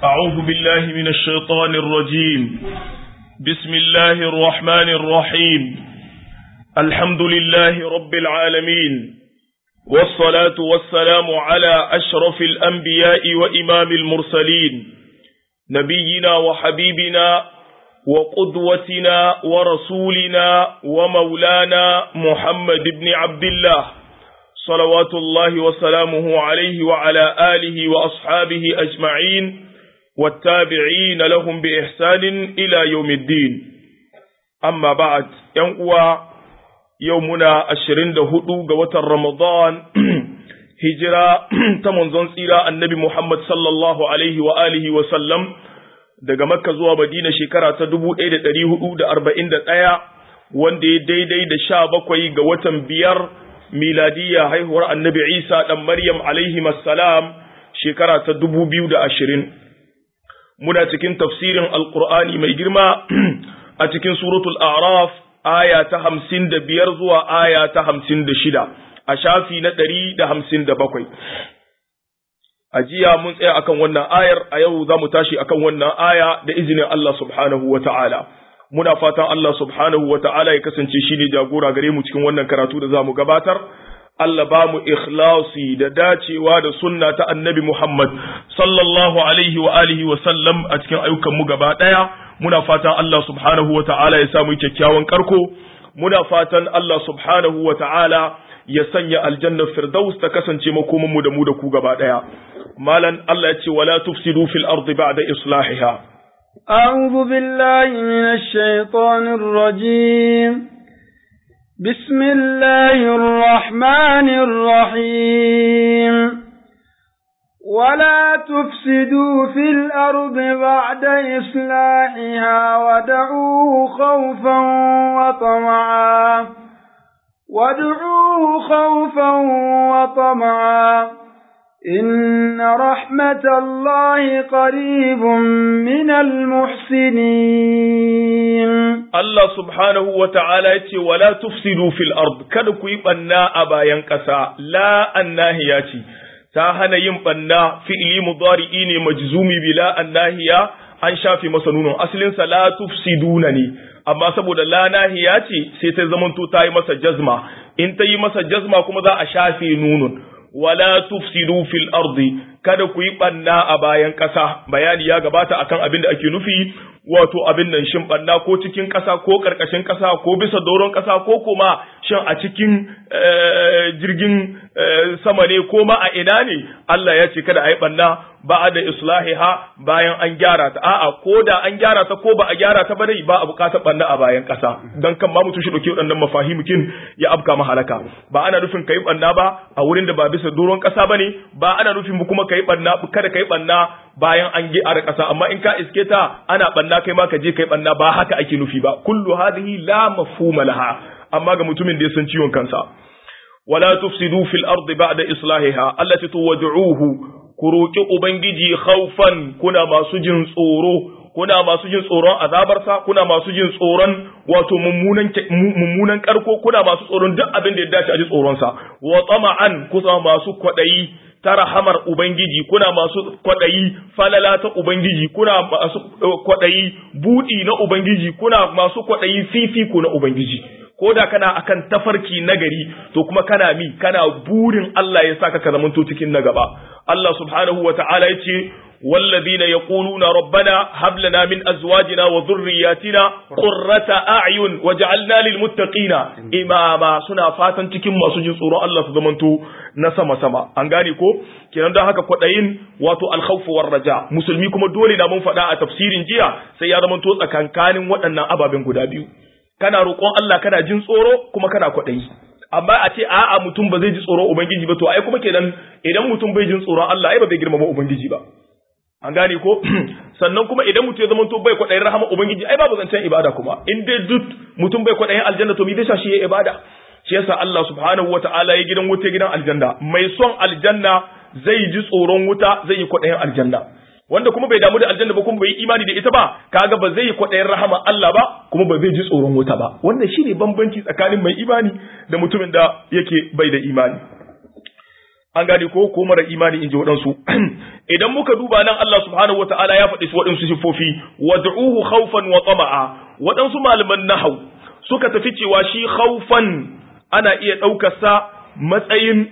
أعوذ بالله من الشيطان الرجيم بسم الله الرحمن الرحيم الحمد لله رب العالمين والصلاة والسلام على أشرف الأنبياء وإمام المرسلين نبينا وحبيبنا وقدوتنا ورسولنا ومولانا محمد بن عبد الله صلوات الله وسلامه عليه وعلى آله وأصحابه أجمعين والتابعين لهم بإحسان إلى يوم الدين أما بعد ينقوى يومنا الشرين دهدو قوة رمضان هجرة تمنزون سيرا النبي محمد صلى الله عليه وآله وسلم daga Makka zuwa Madina shekara ta dubu ɗaya da ɗari hudu da arba'in da ɗaya wanda ya daidai da sha bakwai ga watan biyar miladiyya haihuwar annabi Isa ɗan Maryam alaihi salam shekara ta dubu biyu da ashirin. Muna cikin tafsirin Alƙur'ani mai girma a cikin suratul Araf aya ta hamsin da biyar zuwa aya ta hamsin da shida a shafi na ɗari da hamsin da bakwai. A jiya mun tsaya akan wannan ayar a yau za mu tashi akan wannan aya da izinin Allah subhanahu wa ta'ala. Muna fatan Allah subhanahu wa ta'ala ya kasance shi ne jagora gare mu cikin wannan karatu da za mu gabatar. Allah ba mu ikhlasi da dacewa da sunna ta annabi Muhammad sallallahu alaihi wa alihi wa sallam a cikin ayyukan mu gaba ɗaya. Muna fatan Allah subhanahu wa ta'ala ya samu kyakkyawan karko. Muna fatan Allah subhanahu wa ta'ala ya sanya aljannar firdaus ta kasance makomanmu da mu da ku gaba ɗaya. malan Allah ya ce wala tufsidu fil ardi ba'da islahiha a'udhu billahi minash shaitanir rajim bismillahir rahmanir rahim ولا تفسدوا في الأرض بعد إصلاحها ودعوه خوفا وطمعا ودعوه خوفا وطمعا إن رحمة الله قريب من المحسنين الله سبحانه وتعالى يتي ولا تفسدوا في الأرض kada ku yi ɓanna a bayan ƙasa la annahiya ce ta hana yin ɓanna fi'ili mudari'i ne majzumi bila annahiya an shafe masa nunon asalinsa la tufsiduna ne amma saboda la nahiya ce sai ta zamanto ta yi masa jazma in ta yi masa jazma kuma za a shafe nunun wala tufsidu fil ardi kada ku yi banna a bayan ƙasa bayani ya gabata akan abin da ake nufi wato abin nan shin banna ko cikin ƙasa ko ƙarƙashin ƙasa ko bisa doron ƙasa ko kuma shin a cikin jirgin sama ne ko ma a ina ne Allah ya ce kada a yi banna ba da islahiha bayan an gyara ta a'a ko da an gyara ta ko ba a gyara ta ba dai ba a bukatar banna a bayan ƙasa dan kan ma mutum shi dauke waɗannan mafahimukin ya afka mahalaka ba ana nufin kai banna ba a wurin da ba bisa doron ƙasa bane ba ana nufin mu kuma kai banna kada kai banna bayan an gyara ƙasa amma in ka iske ta ana banna kai ma ka je kai banna ba haka ake nufi ba kullu hadhihi la mafhuma laha amma ga mutumin da ya san ciwon kansa wala tufsidu fil ardi ba'da islahiha allati tuwad'uhu ku roƙi Ubangiji haufan kuna masu jin tsoro, kuna masu jin tsoron azabarsa, kuna masu jin tsoron wato mummunan karko, kuna masu tsoron duk abin da ya dace a ji tsoronsa, wa tsama'an kusa masu kwaɗayi ta rahamar Ubangiji, kuna masu kwaɗayi falala ta Ubangiji, kuna masu kwaɗayi buɗi na Ubangiji, kuna masu kwaɗayi fifiku na Ubangiji. ko da kana akan tafarki nagari to kuma kana mi kana burin Allah ya saka ka zamanto cikin na gaba Allah subhanahu wata'ala yace والذين يقولون ربنا هب لنا من ازواجنا وذرياتنا قرة اعين وجعلنا للمتقين اماما suna fatan cikin masu jin tsoron Allah su zamanto na sama sama an gane ko kenan don haka kwadayin wato alkhawf war raja musulmi kuma dole na mun faɗa a tafsirin jiya sai ya zamanto tsakankanin waɗannan ababen guda biyu kana roƙon Allah kana jin tsoro kuma kana kwaɗayi amma a ce a'a mutum ba zai ji tsoron ubangiji ba to ai kuma kenan idan mutum bai jin tsoron Allah ai ba zai girmama ubangiji ba an gane ko sannan kuma idan mutum ya zama to bai kwaɗayin rahama ubangiji ai babu zancen ibada kuma in dai duk mutum bai kwaɗayin aljanna to me zai shi ya ibada shi yasa Allah subhanahu wataala ya gidan wuta gidan aljanna mai son aljanna zai ji tsoron wuta zai yi kwaɗayin aljanna wanda kuma bai damu da aljanna ba kuma bai yi imani da ita ba kaga ba zai yi kwaɗayin rahama Allah ba kuma ba zai ji tsoron wuta ba wannan shine bambanci tsakanin mai imani da mutumin da yake bai da imani an gane ko ko mara imani in ji waɗansu idan muka duba nan Allah subhanahu wa ta'ala ya faɗi su waɗansu sifofi wad'uhu khawfan wa tama'a waɗansu malaman nahau suka tafi cewa shi khawfan ana iya ɗaukar sa matsayin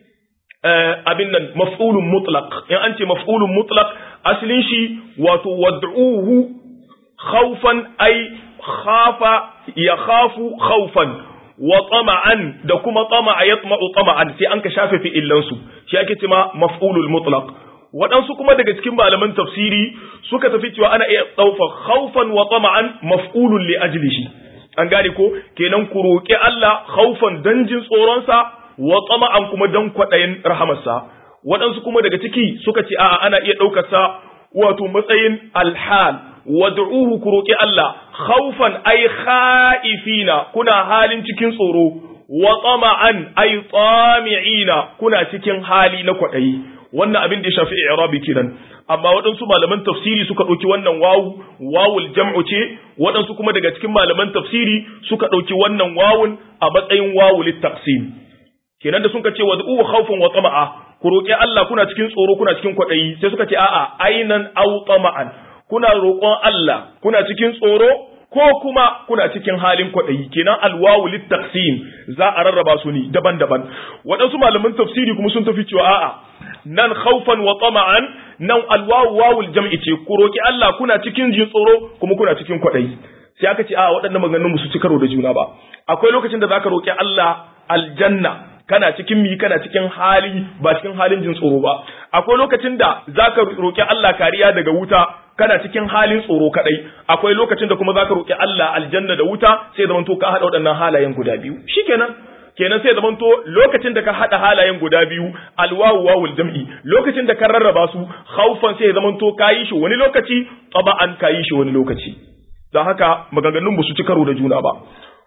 abin nan maf'ulun mutlaq in an ce maf'ulun mutlaq asalin shi wato wad'uhu khawfan ay khafa ya khafu khawfan wa tama'an da kuma tama'a yatma'u tama'an sai an ka shafe fi'illan su shi ake cewa maf'ulul mutlaq waɗansu kuma daga cikin malaman tafsiri suka tafi cewa ana iya ɗauka khawfan wa tama'an maf'ulun li ajlihi an gane ko kenan ku roƙi Allah khawfan dan jin tsoron sa wa tama'an kuma dan kwaɗayin rahamarsa waɗansu kuma daga ciki suka ce a'a ana iya ɗaukar sa wato matsayin alhal wad'uhu ku roƙi Allah khawfan ay khaifina kuna halin cikin tsoro wa tama'an ay tami'ina kuna cikin hali na kwaɗayi wannan abin da ya shafi i'rabi kenan amma waɗansu malaman tafsiri suka ɗauki wannan wawu wawul jam'u ce waɗansu kuma daga cikin malaman tafsiri suka ɗauki wannan wawun a matsayin wawul taqsim kenan da suka ce wad'u khawfan wa tama'a ku roƙi Allah kuna cikin tsoro kuna cikin kwaɗayi sai suka ce a'a ainan aw tama'an kuna roƙon Allah kuna cikin tsoro ko kuma kuna cikin halin kwaɗayi kenan alwawu littaqsim za a rarraba su ne daban-daban waɗansu malaman tafsiri kuma sun tafi cewa a'a nan khawfan wa tama'an nan alwawu wawul jam'i ce ku roki Allah kuna cikin jin tsoro kuma kuna cikin kwaɗayi sai aka ce a waɗannan maganganun su ci karo da juna ba akwai lokacin da zaka roki Allah aljanna kana cikin mi kana cikin hali ba cikin halin jin tsoro ba akwai lokacin da zaka roki Allah kariya daga wuta kana cikin halin tsoro kadai akwai lokacin da kuma zaka roki Allah aljanna da wuta sai zaman to ka hada waɗannan halayen guda biyu shikenan kenan sai zaman to lokacin da ka hada halayen guda biyu alwawu wawul jam'i lokacin da ka rarraba su khaufan sai zaman to kayi shi wani lokaci taba'an kayi shi wani lokaci don haka maganganun ba su ci karo da juna ba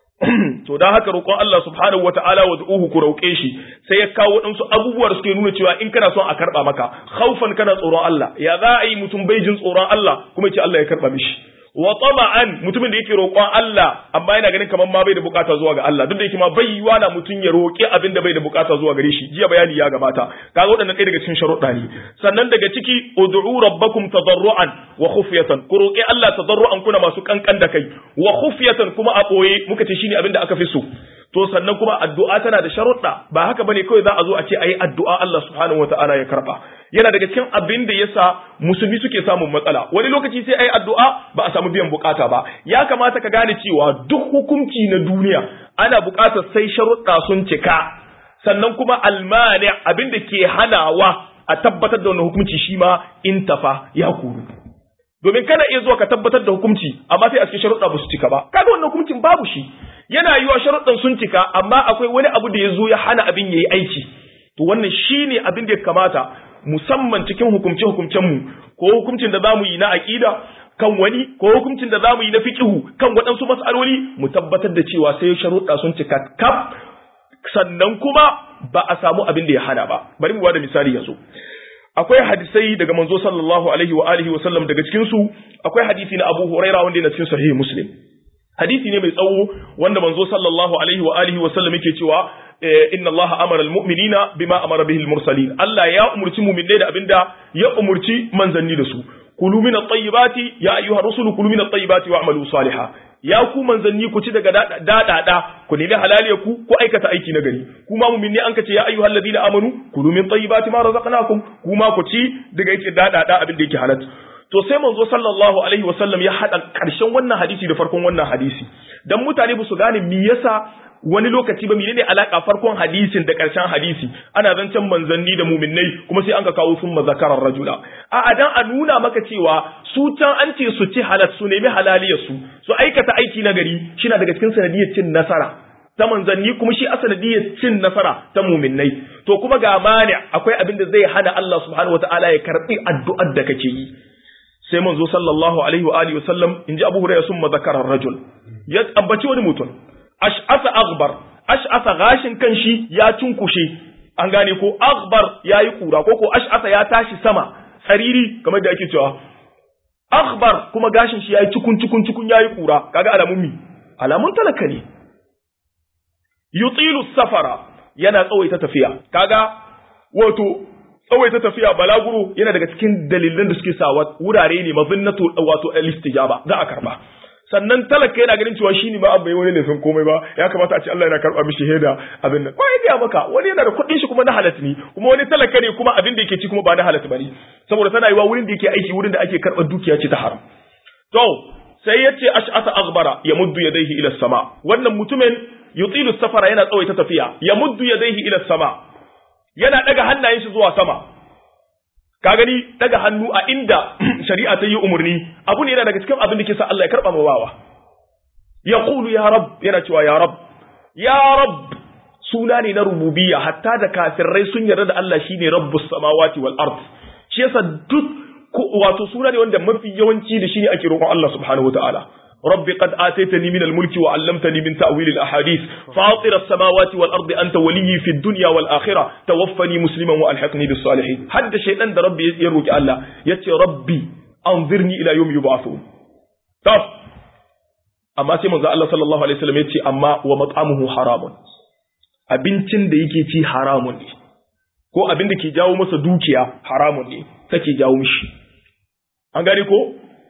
to dan haka roƙon Allah subhanahu wata'ala wa du'uhu ku roƙe shi sai ya kawo waɗansu abubuwa da suke nuna cewa in kana son a karɓa maka khaufan kana tsoron Allah ya za a yi mutum bai jin tsoron Allah kuma ya ce Allah ya karɓa mishi wa tama'an mutumin da yake roƙon Allah amma yana ganin kamar ma bai da bukata zuwa ga Allah duk da yake ma bai yiwa na mutum ya roƙi abin da bai da bukata zuwa gare shi jiya bayani ya gabata kaga waɗannan ɗaya daga cikin sharuɗa ne sannan daga ciki ud'u rabbakum tadarruan wa khufyatan ku roƙi Allah tadarruan kuna masu kankan da kai wa khufyatan kuma a ɓoye muka ce shine abin da aka fi so to sannan kuma addu'a tana da sharuɗa ba haka bane kawai za a zo a ce ayi addu'a Allah subhanahu wata'ala ya karba yana daga cikin abin da yasa musulmi suke samun matsala wani lokaci sai ayi addu'a ba a samu biyan bukata ba ya kamata ka gane cewa duk hukunci na duniya ana bukatar sai sharuɗa sun cika sannan kuma almani abin da ke hanawa a tabbatar da wannan hukunci shi ma intafa ya kuru domin kana iya zuwa ka tabbatar da hukunci amma sai a cikin sharuɗa ba su cika ba kaga wannan hukuncin babu shi yana yiwa sharuɗan sun cika amma akwai wani abu da ya zo ya hana abin ya yi aiki to wannan shine abin da ya kamata musamman cikin hukumce hukumcen mu ko hukuncin da zamu yi na aqida kan wani ko hukuncin da zamu yi na fiqhu kan waɗansu mas'aloli mu tabbatar da cewa sai sharuɗa sun cika kaf sannan kuma ba a samu abin da ya hana ba bari mu bada misali yanzu akwai hadisai daga manzo sallallahu alaihi wa alihi wa sallam daga cikin su akwai hadisi na Abu Huraira wanda yana cikin sahih Muslim hadisi ne mai tsawo wanda manzo sallallahu alaihi wa alihi wa sallam yake cewa inna Allah amara almu'minina bima amara bihi almursalin Allah ya umurci mu'minai da abinda ya umurci manzanni da su kulu min at-tayyibati ya ayyuha rusulu kulu min at-tayyibati wa'malu salihan ya ku manzanni ku ci daga dadada ku nemi halaliya ku ku aikata aiki na gari kuma mu'minni an kace ya ayyuhal ladina amanu kulu min tayyibati ma razaqnakum kuma ku ci daga yake dadada abin da yake halal to sai manzo sallallahu alaihi wasallam ya hada karshen wannan hadisi da farkon wannan hadisi dan mutane ba su gane me yasa wani lokaci ba menene alaka farkon hadisin da karshen hadisi ana zancen manzanni da muminnai kuma sai an ka kawo sun mazakarar rajula a dan a nuna maka cewa su can an ce su ci halal su nemi halaliyar su su aikata aiki na gari shina daga cikin sanadiyar cin nasara ta manzanni kuma shi asanadiyar cin nasara ta muminnai to kuma ga mani akwai abin da zai hana Allah subhanahu wataala ya karbi addu'ar da kake yi sai manzo sallallahu alaihi wa alihi wasallam inji Abu Hurairah summa zakara rajul ya ambaci wani mutum ash'asa aghbar ash'asa gashin kanshi ya cunkushe an gane ko aghbar yayi kura ko ko ash'asa ya tashi sama tsariri kamar da ake cewa aghbar kuma gashin shi yayi cikun cikun cikun yayi kura kaga alamun mi alamun talaka ne yutilu safara yana tsawaita tafiya kaga wato tsawaita tafiya balaguro yana daga cikin dalilan da suke sa wurare ne mazinnatu wato al-istijaba za a karba sannan talaka yana ganin cewa shine ba abba wani laifin komai ba ya kamata a ce Allah yana karba mishi heda abin nan ko ya maka wani yana da kuɗin shi kuma na halat ne kuma wani talaka ne kuma abin da yake ci kuma ba na halat bane saboda tana yiwa wurin da yake aiki wurin da ake karɓar dukiya ce ta haram to sai yace ash'ata aghbara yamuddu yadayhi ila sama wannan mutumin yutilu safara yana tsawaita tafiya yamuddu yadayhi ila sama yana daga hannayen shi zuwa sama ka gani daga hannu a inda shari'a ta yi umarni abu ne yana daga cikin abin da ke sa Allah ya karba ma bawa ya qulu ya rab yana cewa ya rab ya rab suna ne na rububiyya hatta da kafirai sun yarda da Allah shine rabbus samawati wal ard shi yasa duk wato suna ne wanda mafi yawanci da shine ake roƙon Allah subhanahu wataala رب قد آتيتني من الملك وعلمتني من تأويل الأحاديث فاطر السماوات والأرض أنت ولي في الدنيا والآخرة توفني مسلما وألحقني بالصالحين حد شيئا ده ربي يروك الله يتي ربي أنظرني إلى يوم يبعثون طب أما سيما الله صلى الله عليه وسلم يتي أما ومطعمه حرام abincin da yake ci haramun ne ko abin da ke jawo masa dukiya haramun ne take jawo mishi an gane ko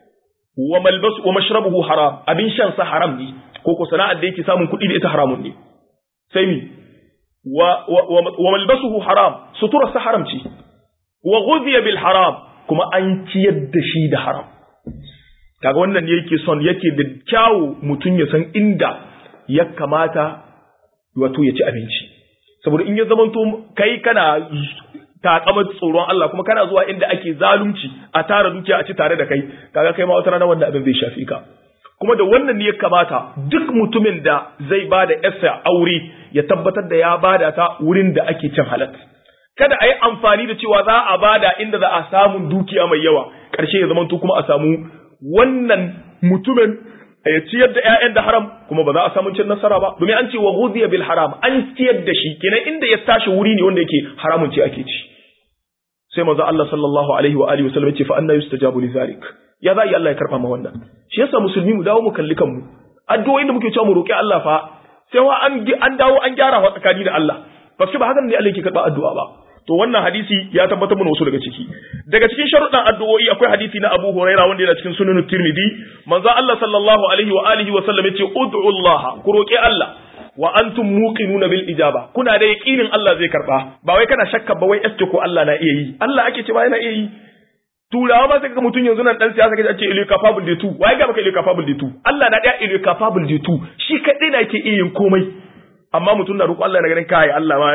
wa malbas wa mashrabuhu haram abin shan sa haram ne ko ko sana'ar da yake samun kuɗi da ita haramun ne sai mi wa wa malbasuhu haram sutura sa haram ce wa ghudhiya bil haram kuma an ciyar da shi da haram kaga wannan ne yake son yake da kyawu mutum ya san inda ya kamata wato ya ci abinci saboda in ya zamanto kai kana takamar tsoron Allah kuma kana zuwa inda ake zalunci a tara dukiya a ci tare da kai kaga kai ma wata rana wannan abin zai shafi ka kuma da wannan ne ya kamata duk mutumin da zai ba da yarsa aure ya tabbatar da ya bada ta wurin da ake cin halat kada a yi amfani da cewa za a bada inda za a samu dukiya mai yawa ƙarshe ya zamanto kuma a samu wannan mutumin ya ciyar da ƴaƴan da haram kuma ba za a samu cin nasara ba domin an ce wa ghuziya bil haram an ciyar da shi kenan inda ya tashi wuri ne wanda yake haramun ce ake ci sai manzo Allah sallallahu alaihi wa alihi wasallam ce fa anna yustajabu li zalik ya za yi Allah ya karba ma wannan shi yasa musulmi mu dawo mu kalli kanmu addu'o'in da muke cewa mu roki Allah fa sai wa an an dawo an gyara wa tsakani da Allah paske ba hakan ne Allah yake karba addu'a ba to wannan hadisi ya tabbatar mana wasu daga ciki daga cikin sharuɗan addu'o'i akwai hadisi na Abu Huraira wanda yana cikin sunan Tirmidhi manzo Allah sallallahu alaihi wa alihi wa sallam yace ud'u Allah ku roki Allah wa antum muqinuna bil ijaba kuna da yaqinin Allah zai karba ba wai kana shakka ba wai eske ko Allah na iya yi Allah ake ce ba yana iya yi turawa ma sai ga mutun yanzu nan dan siyasa kace ce il capable de tout wai ga baka il capable de tout Allah na da il capable de tout shi kadai na yake iya yin komai amma mutun na roƙo Allah na ganin kai Allah ma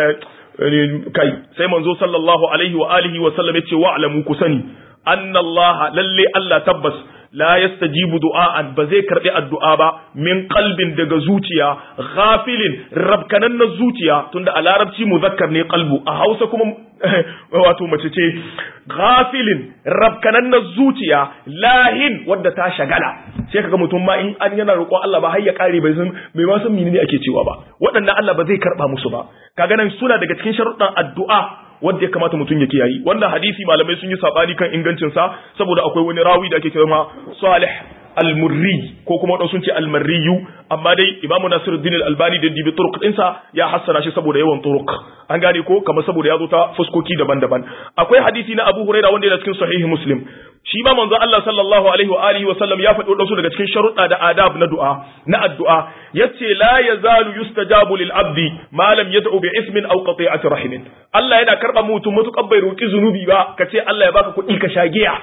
kai sai manzo sallallahu alaihi wa alihi wa sallam yace wa'lamu ku sani anna Allah lalle Allah tabbas la yastajibu du'a'an ba zai karbi addu'a ba min qalbin daga zuciya ghafilin rabkanan na zuciya tunda a larabci muzakkar ne qalbu a Hausa kuma wato mace ce ghafilin rabkanan na zuciya lahin wadda ta shagala sai kaga mutum ma in an yana roƙon Allah ba har ya kare bai san bai ma san menene ake cewa ba waɗannan Allah ba zai karba musu ba kaga nan suna daga cikin sharuɗan addu'a wanda ya kamata mutum ya kiyayi wannan hadisi malamai sun yi sabani kan ingancin sa saboda akwai wani rawi da ake kira ma Salih al-Murri ko kuma wadansu sun ce al-Marriyu amma dai Imam Nasiruddin al-Albani da dibi turuq ɗinsa ya hassana shi saboda yawan turuq an gane ko kamar saboda ya zo ta fuskoki daban-daban akwai hadisi na Abu Hurairah wanda yana cikin sahih Muslim shi ma manzo Allah sallallahu alaihi wa alihi wa sallam ya faɗi wadansu daga cikin sharuɗa da adab na du'a na addu'a yace la yazalu yustajabu lil abdi ma lam yad'u bi ismin aw qati'ati rahimin Allah yana karba mutum mutukan bai roki zunubi ba kace Allah ya baka kuɗi ka sha giya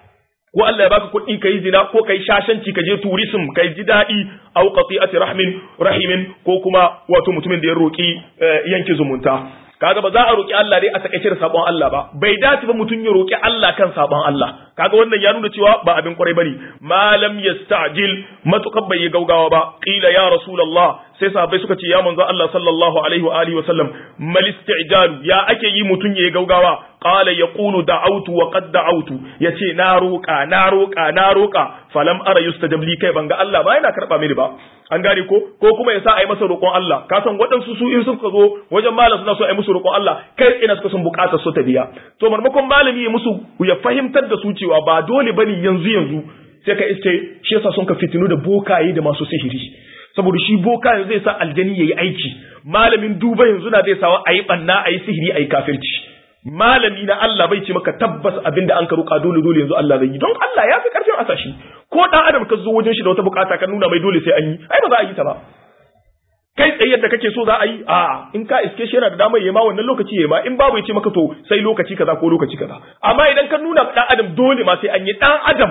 ko Allah ya baka kuɗi kai zina ko kai shashanci ka je tourism kai ji daɗi aw qati'ati rahmin rahimin ko kuma wato mutumin da ya roki yanke zumunta kaga ba za a roki Allah dai a takaice da sabon Allah ba bai dace ba mutum ya roki Allah kan sabon Allah kaga wannan ya nuna cewa ba abin kwarai bane malam yasta'jil matukan bai yi gaugawa ba qila ya rasulullah sai sahabbai suka ce ya manzo Allah sallallahu alaihi wa alihi wa sallam mal isti'jal ya ake yi mutum ya yi gaugawa qala yaqulu da'awtu wa qad da'awtu yace na roka na roka na roka falam ara yustajab li kai banga Allah ba yana karba mini ba an gane ko ko kuma yasa ai masa roƙon Allah ka san waɗansu su in suka zo wajen malam suna so ai musu roƙon Allah kai ina suka sun buƙatar su ta biya to marmakon malami ya musu ya fahimtar da su cewa ba dole bane yanzu yanzu sai ka iske shi yasa sun ka fitinu da bokaye da masu sihiri saboda shi boka yanzu zai sa aljani yayi aiki malamin duba yanzu na zai sawa ayi banna ayi sihiri ayi kafirci malami na Allah bai ce maka tabbas abin da an ka roƙa dole dole yanzu Allah zai yi don Allah ya fi karfin asashi ko dan adam ka zo wajen shi da wata bukata ka nuna mai dole sai an yi ai ba za a yi ta ba kai tsaye yadda kake so za a yi a in ka iske shi yana da damar yema wannan lokaci yema in babu ya ce maka to sai lokaci kaza ko lokaci kaza amma idan ka nuna dan adam dole ma sai an yi dan adam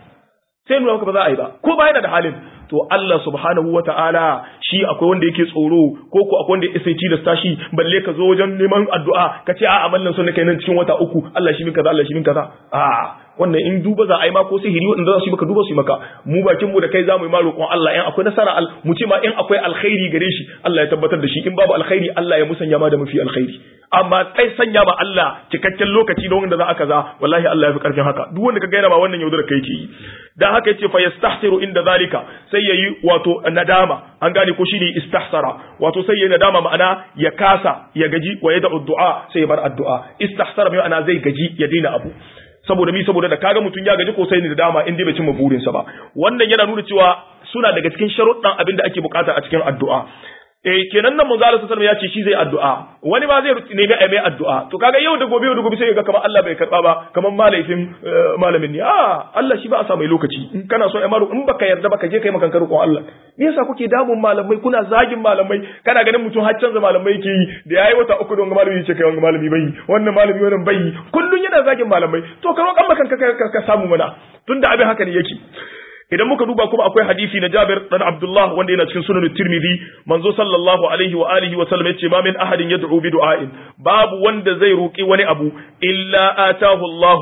sai nuna maka ba za a yi ba ko ba yana da halin to Allah subhanahu wa ta'ala shi akwai wanda yake tsoro ko ko akwai wanda ya sai tilasta shi balle ka zo wajen neman addu'a ka ce a amallan sun kai nan cikin wata uku Allah shi min kaza Allah shi min kaza a wannan in duba za a yi ma ko sihiri wanda za su yi maka duba su yi maka mu bakin mu da kai za mu yi ma roƙon Allah in akwai nasara al mu ce ma in akwai alkhairi gare shi Allah ya tabbatar da shi in babu alkhairi Allah ya musanya ma da mafi alkhairi amma kai sanya ma Allah cikakken lokaci da wanda za a kaza wallahi Allah ya fi karfin haka duk wanda ka gaina ba wannan yaudar kai ke yi dan haka yace fa yastahsiru inda zalika sai yayi wato nadama an gane ko shine istahsara wato sai yayi nadama ma'ana ya kasa ya gaji wa yada addu'a sai ya bar addu'a istahsara mai ana zai gaji ya daina abu saboda mi saboda da kaga mutum ya gaji ko sai ni da dama in dai bai cimma burinsa ba wannan yana nuna cewa suna daga cikin sharuɗan abin da ake bukata a cikin addu'a eh kenan nan manzo Allah sallallahu ya ce shi zai addu'a wani ma zai nemi a mai addu'a to kaga yau da gobe yau da gobe sai ga kamar Allah bai karba ba kamar malaifin malamin ne a Allah shi ba a sa mai lokaci in kana so ai maru in baka yarda baka je kai makan roƙon Allah me yasa kuke damun malamai kuna zagin malamai kana ganin mutum har canza malamai ke yi da yayi wata uku don malami ce kai wanga malami bai wannan malami wannan bai kullun yana zagin malamai to ka roƙan makan ka samu mana tunda abin haka ne yake idan muka duba kuma akwai hadisi na Jabir dan Abdullah wanda yana cikin sunan Tirmidhi manzo sallallahu alaihi wa alihi wa sallam yace ma min ahadin yad'u bi du'ain babu wanda zai roki wani abu illa atahu Allah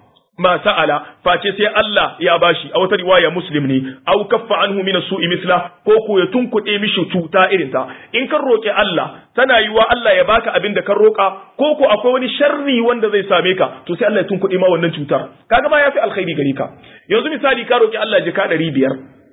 ma sa'ala face sai Allah ya bashi a wata riwaya muslim ne aw kaffa anhu min as-su'i misla ko ko ya tunkuɗe mishi cuta irin ta in kan roki Allah tana yiwa Allah ya baka abin da kan roka ko ko akwai wani sharri wanda zai same ka to sai Allah ya tunkuɗe ma wannan cutar kaga ma yafi alkhairi gare ka yanzu misali ka roki Allah jika ɗari biyar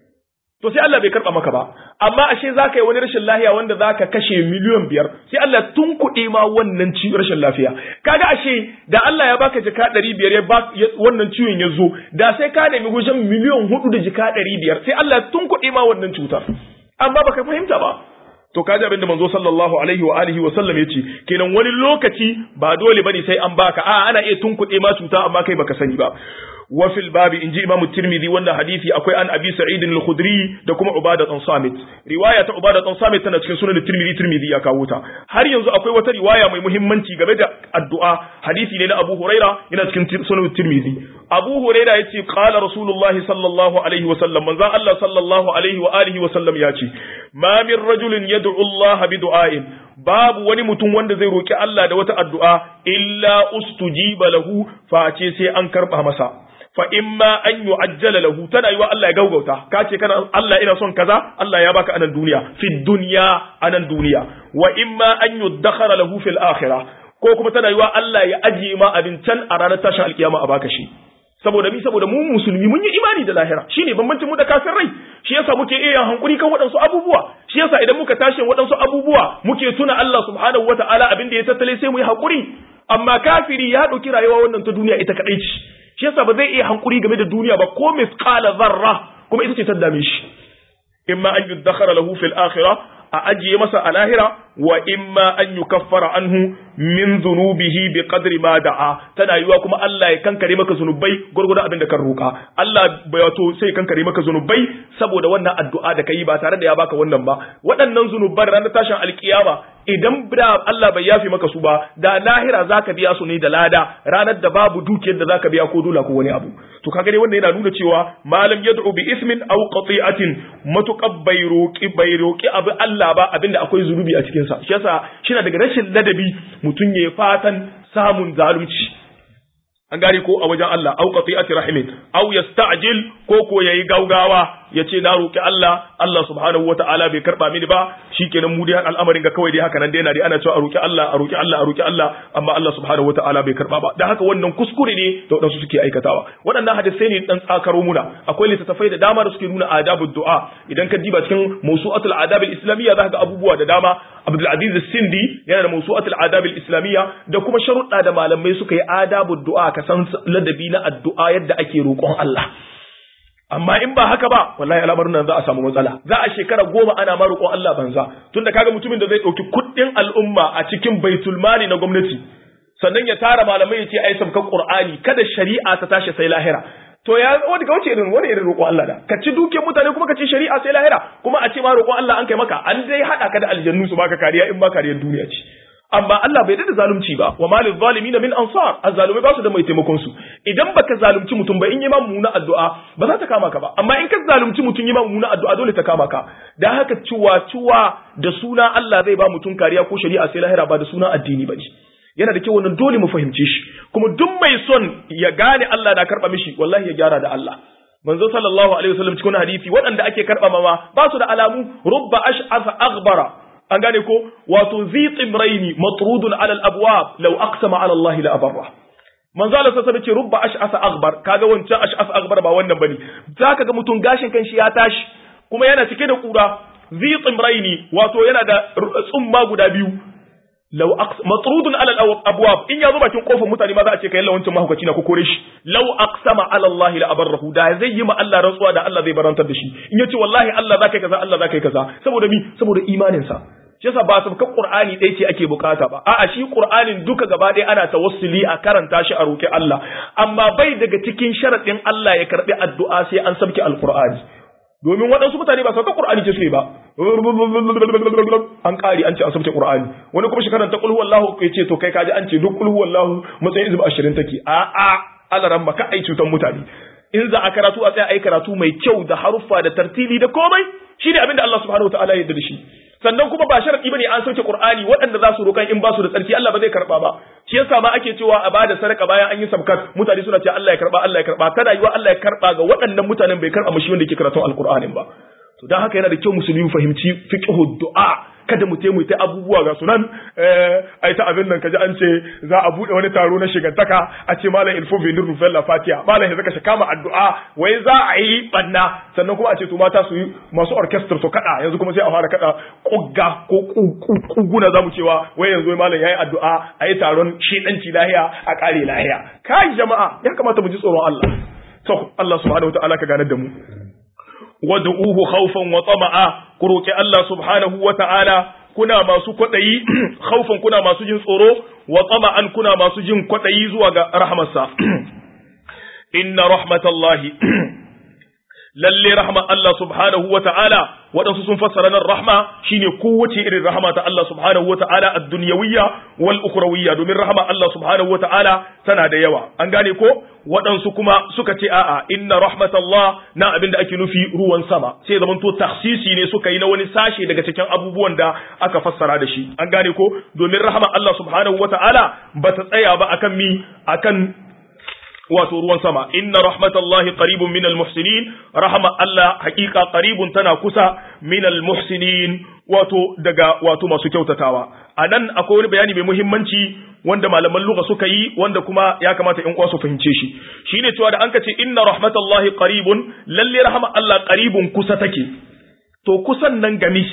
to sai Allah bai karɓa maka ba amma ashe zaka yi wani rashin lafiya wanda zaka kashe miliyan biyar sai Allah tun kuɗe ma wannan ci rashin lafiya kaga ashe da Allah ya baka jika ɗari biyar ya ba wannan ciwon ya zo da sai ka nemi wajen miliyan hudu da jika ɗari biyar sai Allah tun kuɗe ma wannan cutar amma baka fahimta ba to kaji abin da manzo sallallahu alaihi wa alihi wa sallam yace kenan wani lokaci ba dole bane sai an baka a ana iya tunkuɗe ma cuta amma kai baka sani ba wa fil babi inji imam tirmidhi wanda hadisi akwai an abi sa'id al-khudri da kuma ubada dan samit riwaya ta ubada dan samit tana cikin sunan tirmidhi tirmidhi ya kawo ta har yanzu akwai wata riwaya mai muhimmanci game da addu'a hadisi ne na abu huraira yana cikin sunan tirmidhi abu huraira yace qala rasulullahi sallallahu alaihi wa sallam manzon Allah sallallahu alaihi wa alihi wa sallam yace ma min rajulin yad'u Allah bi du'ain babu wani mutum wanda zai roki Allah da wata addu'a illa ustujiba lahu face sai an karba masa fa imma an yu'ajjala lahu tana yiwa Allah ya gaugauta ka ce kana Allah ina son kaza Allah ya baka anan duniya fi dunya anan duniya wa imma an yudakhara lahu fil akhirah ko kuma tana yiwa Allah ya ajiye ma abin can a ranar tashin alkiyama a baka shi saboda mi saboda mu musulmi mun yi imani da lahira shine bambancin mu da kafirai shi yasa muke iya hankuri kan waɗansu abubuwa shi yasa idan muka tashi waɗansu abubuwa muke tuna Allah subhanahu wataala abin da ya tattale sai mu yi hakuri amma kafiri ya ɗauki rayuwa wannan ta duniya ita kaɗai ce shi yasa ba zai iya hankuri game da duniya ba ko misqala zarra kuma ita ce ta dame shi imma an yudakhara lahu fil akhirah a ajiye masa a lahira wa imma an yukaffara anhu min dhunubihi bi qadri ma da'a tana yiwa kuma Allah ya kankare maka zunubai gurgurda abin da kan roka Allah wato sai kankare maka zunubai saboda wannan addu'a da kai ba tare da ya baka wannan ba waɗannan zunuban ranar tashin alkiyama idan da Allah bai yafi maka su ba da lahira zaka biya su ne da lada ranar da babu dukiyar da zaka biya ko dola ko wani abu to kaga dai wannan yana nuna cewa malam yad'u bi ismin aw qati'atin matuqab bai roki bai roki abu Allah ba abinda akwai zunubi a cikin sa shi yasa shi daga rashin ladabi mutum ya fatan samun zalunci an gane ko a wajen Allah au qati'ati rahimin au yasta'jil ko ko yayi gaugawa yace na roki Allah Allah subhanahu wata'ala bai karba mini ba shikenan mu dai al'amarin ga kawai dai haka nan dai yana dai ana cewa a roki Allah a roki Allah a roki Allah amma Allah subhanahu wata'ala bai karba ba dan haka wannan kuskure ne da wadansu suke aikatawa waɗannan hadisai ne dan tsakaro muna akwai littattafai da dama da suke nuna adabud du'a idan ka diba cikin mawsu'atul adab al-islamiyya zaka ga abubuwa da dama Abdul Aziz Sindi yana da mawsu'atul adab al-islamiyya da kuma sharuɗa da malamai suka yi adabud du'a ka san ladabi na addu'a yadda ake roƙon Allah amma in ba haka ba wallahi al'amarin nan za a samu matsala za a shekara goma ana ma roƙon Allah banza tunda kaga mutumin da zai ɗauki kuɗin al'umma a cikin baitul mali na gwamnati sannan ya tara malamai ya ce ai sabkan qur'ani kada shari'a ta tashi sai lahira to ya wani kauce irin wani irin roƙon Allah da ka ci duke mutane kuma ka ci shari'a sai lahira kuma a ce ma roƙon Allah an kai maka an dai hada ka da aljannu su baka kariya in ba kariyar duniya ce amma Allah bai da zalunci ba wa malil zalimin min ansar azzalumai ba su da mai taimakon su idan baka zalunci mutum ba in yi ma mumuna addu'a ba za ta kama ka ba amma in ka zalunci mutum yi ma mumuna addu'a dole ta kama ka dan haka ciwa ciwa da suna Allah zai ba mutum kariya ko shari'a sai lahira ba da suna addini bane yana da kyau wannan dole mu fahimce shi kuma duk mai son ya gane Allah na karba mishi wallahi ya gyara da Allah manzo sallallahu alaihi wasallam cikin hadisi waɗanda ake karba mama ba su da alamu rubba ash'asa aghbara an gane ko wato zi tsibraini matrudun alal abwab law aqsama ala Allah la abarra manzo Allah sai ce rubba ash'asa aghbar kaga wancan ash'asa aghbar ba wannan bane zaka ga mutum gashin kanshi ya tashi kuma yana cike da kura zi tsibraini wato yana da tsumma guda biyu law matrudun alal abwab in yazo bakin kofar mutane ma za a ce kai lawancin mahaukaci na ko kore shi law aqsama ala Allah la abarrahu da zai yi ma Allah rantsuwa da Allah zai barantar da shi in yace wallahi Allah zaka yi kaza Allah zaka yi kaza saboda mi saboda imanin sa shi yasa ba sabkan Qur'ani ɗaya ce ake bukata ba a'a shi Qur'anin duka gaba ɗaya ana tawassuli a karanta shi a roki Allah amma bai daga cikin sharadin Allah ya karbi addu'a sai an sabke alqur'ani domin waɗansu mutane ba sauka Qur'ani ce su ba an ƙari an ce an sabce Qur'ani wani kuma shekaran ta kulhu wallahu ya ce to kai kaji an ce duk kulhu wallahu matsayin izib ashirin take a a alaran maka ai cutan mutane in za a karatu a tsaya ai karatu mai kyau da haruffa da tartili da komai shi ne abinda Allah subhanahu wataala ya yarda da shi sannan kuma ba sharadi bane an sauke Qur'ani waɗanda za su roƙan in ba su da tsarki Allah ba zai karba ba shi yasa ma ake cewa a bada sadaka bayan an yi sabkat mutane suna cewa Allah ya karba Allah ya karba kada yiwa Allah ya karba ga waɗannan mutanen bai karba mushi wanda yake karatun alqur'anin ba to dan haka yana da kyau musulmi fahimci fiqhu du'a kada mu taimu ta abubuwa ga sunan ai ta abin nan kaji an ce za a bude wani taro na shigantaka a ce malam ilfo bin rufel la fatiha malam ya zaka shi kama addu'a wai za a yi banna sannan kuma a ce to mata su yi masu orchestra su kada yanzu kuma sai a fara kada kugga ko kuguna zamu cewa wai yanzu malam yayi addu'a a yi taron shedanci lahiya a kare lahiya kai jama'a ya kamata mu ji tsoron Allah to Allah subhanahu wataala ka ganar da mu wad'uhu khawfan wa tama'a ku roki Allah subhanahu wa ta'ala kuna masu kwadayi khawfan kuna masu jin tsoro wa tama'an kuna masu jin kwadayi zuwa ga rahmarsa inna rahmatallahi lalle rahma Allah subhanahu wa ta'ala waɗansu sun fassara nan rahma shine kowace irin rahama ta Allah subhanahu wa ta'ala a dunyawiyya wal ukhrawiyya domin rahama Allah subhanahu wa ta'ala tana da yawa an gane ko waɗansu kuma suka ce a'a inna rahmatallah na abin da ake nufi ruwan sama sai zaman to taksisi ne suka yi na wani sashe daga cikin abubuwan da aka fassara da shi an gane ko domin rahama Allah subhanahu wa ta'ala bata tsaya ba akan mi akan wato ruwan sama inna rahmatallahi qaribun minal muhsinin rahama Allah hakika qaribun tana kusa minal muhsinin wato daga wato masu kyautatawa anan akwai wani bayani mai muhimmanci wanda malaman lugha suka yi wanda kuma ya kamata in uwa su fahimce shi shine cewa da an ka ce inna rahmatallahi qaribun lalle rahama Allah qaribun kusa take to kusan nan gami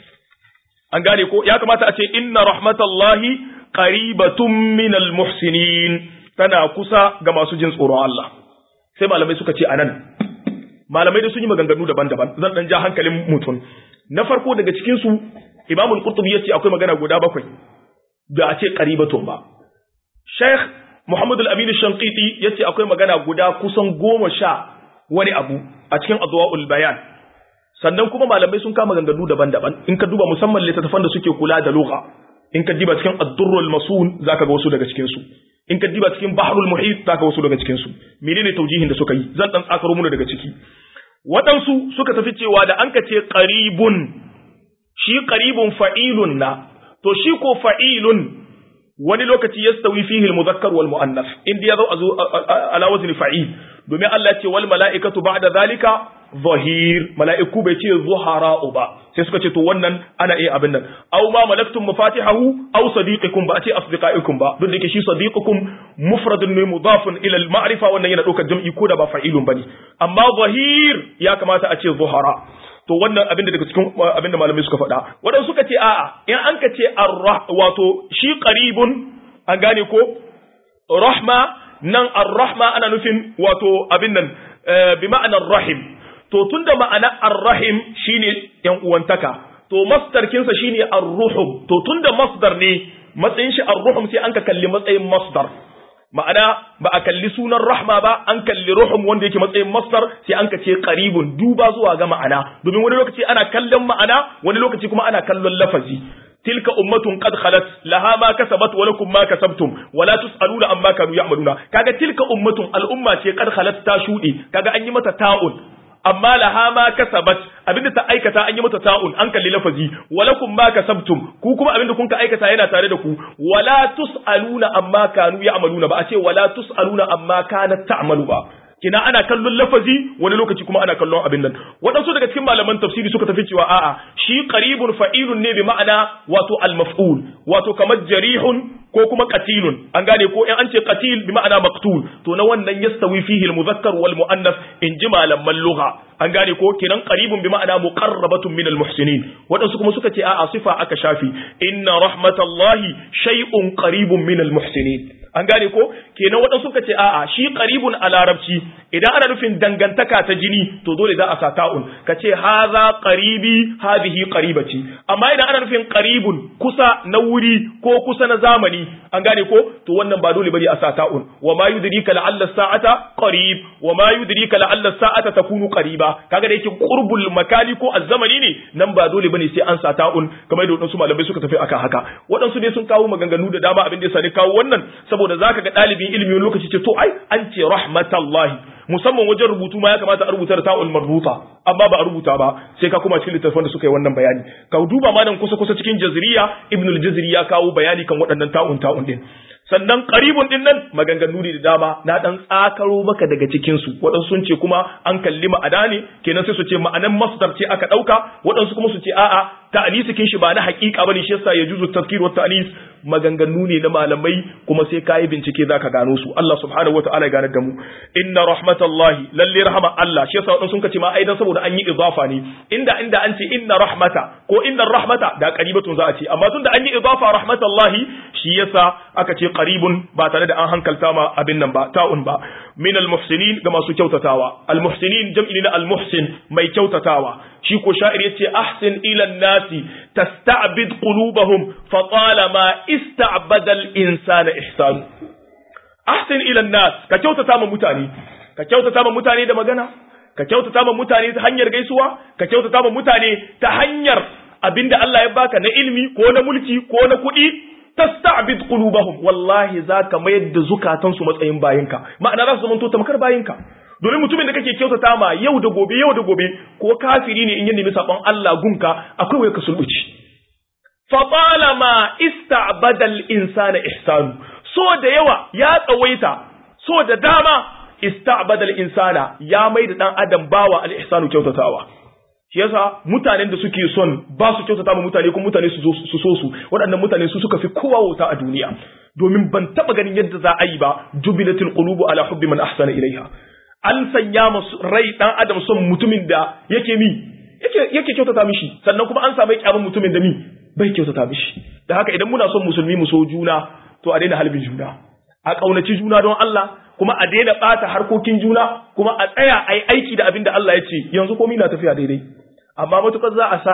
an gane ko ya kamata a ce inna rahmatallahi qaribatun minal muhsinin tana kusa ga masu jin tsoron Allah sai malamai suka ce anan malamai da sun yi maganganu daban-daban zan dan ja hankalin mutum na farko daga cikin su Imam al-Qurtubi yace akwai magana guda bakwai da a ce qaribatun ba Sheikh Muhammad al-Amin al-Shanqiti yace akwai magana guda kusan goma sha wani abu a cikin Adwa'ul Bayan sannan kuma malamai sun kama maganganu daban-daban in ka duba musamman littattafan da suke kula da lugha in ka diba cikin ad-Durrul Masun zaka ga wasu daga cikin su in ka diba cikin bahrul muhit zaka wasu daga cikin su menene taujihin da suka yi zan dan tsakaro mu daga ciki waɗansu suka tafi cewa da an ka ce qaribun shi qaribun fa'ilun na to shi ko fa'ilun wani lokaci yastawi fihi al-mudhakkar wal muannas inda ya zo ala wazni fa'il domin Allah ya ce wal mala'ikatu ba'da zalika zahir mala'iku bai ce zuhara'u ba sai suka ce to wannan ana iya abin nan aw ma malaktum mafatihahu aw sadiqikum ba a ce asdiqaikum ba duk da yake shi sadiqukum mufradun ne mudafun ila al-ma'rifa wannan yana daukar jam'i ko da ba fa'ilun bane amma zahir ya kamata a ce zuhara to wannan abin da daga cikin abin da malamai suka faɗa wadanda suka ce a'a in an ka ce arrah wato shi qaribun an gane ko rahma nan ar-rahma ana nufin wato abin nan bi ma'anar rahim to tunda ma'ana ar-rahim shine yan uwantaka to masdar kinsa shine ar-ruhum to tunda masdar ne matsayin shi ar-ruhum sai an ka kalli matsayin masdar ma'ana ba a kalli sunan rahma ba an kalli ruhum wanda yake matsayin masdar sai an ka ce qaribun duba zuwa ga ma'ana domin wani lokaci ana kallon ma'ana wani lokaci kuma ana kallon lafazi tilka ummatun qad khalat laha ma kasabat wa lakum ma kasabtum wa la tusaluna amma kanu ya'maluna kaga tilka ummatun al'umma ce qad khalat ta shuɗe kaga an yi mata ta'un amma laha ma kasabat abinda ta aikata an yi mata ta'un an kalli lafazi walakum ma kasabtum ku kuma abinda kun ka aikata yana tare da ku wala tusaluna amma kanu ya'maluna ba a ce wala tusaluna amma kanat ta'malu ba kina ana kallon lafazi wani lokaci kuma ana kallon abin nan waɗansu daga cikin malaman tafsiri suka tafi cewa a'a shi qaribun fa'ilun ne bi ma'ana wato al-maf'ul wato kamar jarihun ko kuma qatilun an gane ko in an ce qatil bi ma'ana maqtul to na wannan yastawi fihi al-mudhakkar wal muannas in ji malaman lugha an gane ko kenan qaribun bi ma'ana muqarrabatun min al-muhsinin waɗansu kuma suka ce a'a sifa aka shafi inna rahmatallahi shay'un qaribun min al-muhsinin an gane ko kenan waɗansu suka ce a'a shi qaribun a larabci idan ana nufin dangantaka ta jini to dole za a sa ta'un ka ce haza qaribi hadhihi qaribati amma idan ana nufin qaribun kusa na wuri ko kusa na zamani an gane ko to wannan ba dole bane a sa ta'un wa ma yudrika la'alla sa'ata qarib wa ma yudrika la'alla sa'ata takunu qariba kaga da yake qurbul makani ko azzamani ne nan ba dole bane sai an sa ta'un kamar da waɗansu malamai suka tafi akan haka waɗansu ne sun kawo maganganu da dama abin da ya sani kawo wannan saboda zaka ga ɗalibin ilimi wani lokaci ce to ai an ce rahmatallahi musamman wajen rubutu ma ya kamata a rubuta da ta'ul marbuta amma ba a rubuta ba sai ka kuma cikin littattafan da suka yi wannan bayani ka duba ma nan kusa kusa cikin jazriya ibn al-jazri ya kawo bayani kan waɗannan ta'un ta'un din sannan qaribun din nan maganganu ne da dama na dan tsakaro maka daga cikin su waɗansu sun ce kuma an kalli ma'ana ne kenan sai su ce ma'anan masdar ce aka ɗauka waɗansu kuma su ce a'a ta'anisikin shi ba na haƙiƙa bane shi yasa ya juzu tafkir wa ta'anis maganganu ne na malamai kuma sai kayi bincike zaka gano su Allah subhanahu wa ta'ala ya ganar da mu inna rahmatallahi lalle rahama Allah shi yasa waɗansu sun ce ma aidan saboda an yi idafa ne inda inda an ce inna rahmata ko inna rahmata da qaribatun za a ce amma tunda an yi idafa rahmatallahi shi yasa aka ce qaribun ba tare da an hankalta ma abin nan ba ta'un ba min almuhsinin ga masu kyautatawa almuhsinin jam'i na almuhsin mai kyautatawa shi ko sha'ir yace ahsin ila nasi tasta'bid qulubahum fa talama ista'bada al-insana ihsan ahsin ila nas ka kyautata ma mutane ka kyautata ma mutane da magana ka kyautata ma mutane ta hanyar gaisuwa ka kyautata ma mutane ta hanyar abinda Allah ya baka na ilimi ko na mulki ko na kuɗi tasta'bid qulubahum wallahi zaka mayar da zukatansu matsayin bayinka ma'ana za su zama tamkar bayinka domin mutumin da kake kyautata ma yau da gobe yau da gobe ko kafiri ne in ya nemi sabon Allah gunka akwai wai ka sulbuci fa talama ista'bada al-insana ihsanu so da yawa ya tsawaita so da dama ista'bada al-insana ya mai da dan adam bawa al-ihsanu kyautatawa shi yasa mutanen da suke son ba su kyautata ma mutane kuma mutane su so su waɗannan mutane su suka fi kowa wuta a duniya domin ban taba ganin yadda za a yi ba jubilatul qulubu ala hubbi man ahsana ilaiha an sanya masu rai dan adam son mutumin da yake mi yake yake kyautata mishi sannan kuma an samu kyamun mutumin da mi bai kyautata mishi da haka idan muna son musulmi mu so juna to a daina halbin juna a kaunaci juna don Allah kuma a daina bata harkokin juna kuma a tsaya a yi aiki da abin da Allah ya ce yanzu komai na tafiya daidai amma matukar za a sa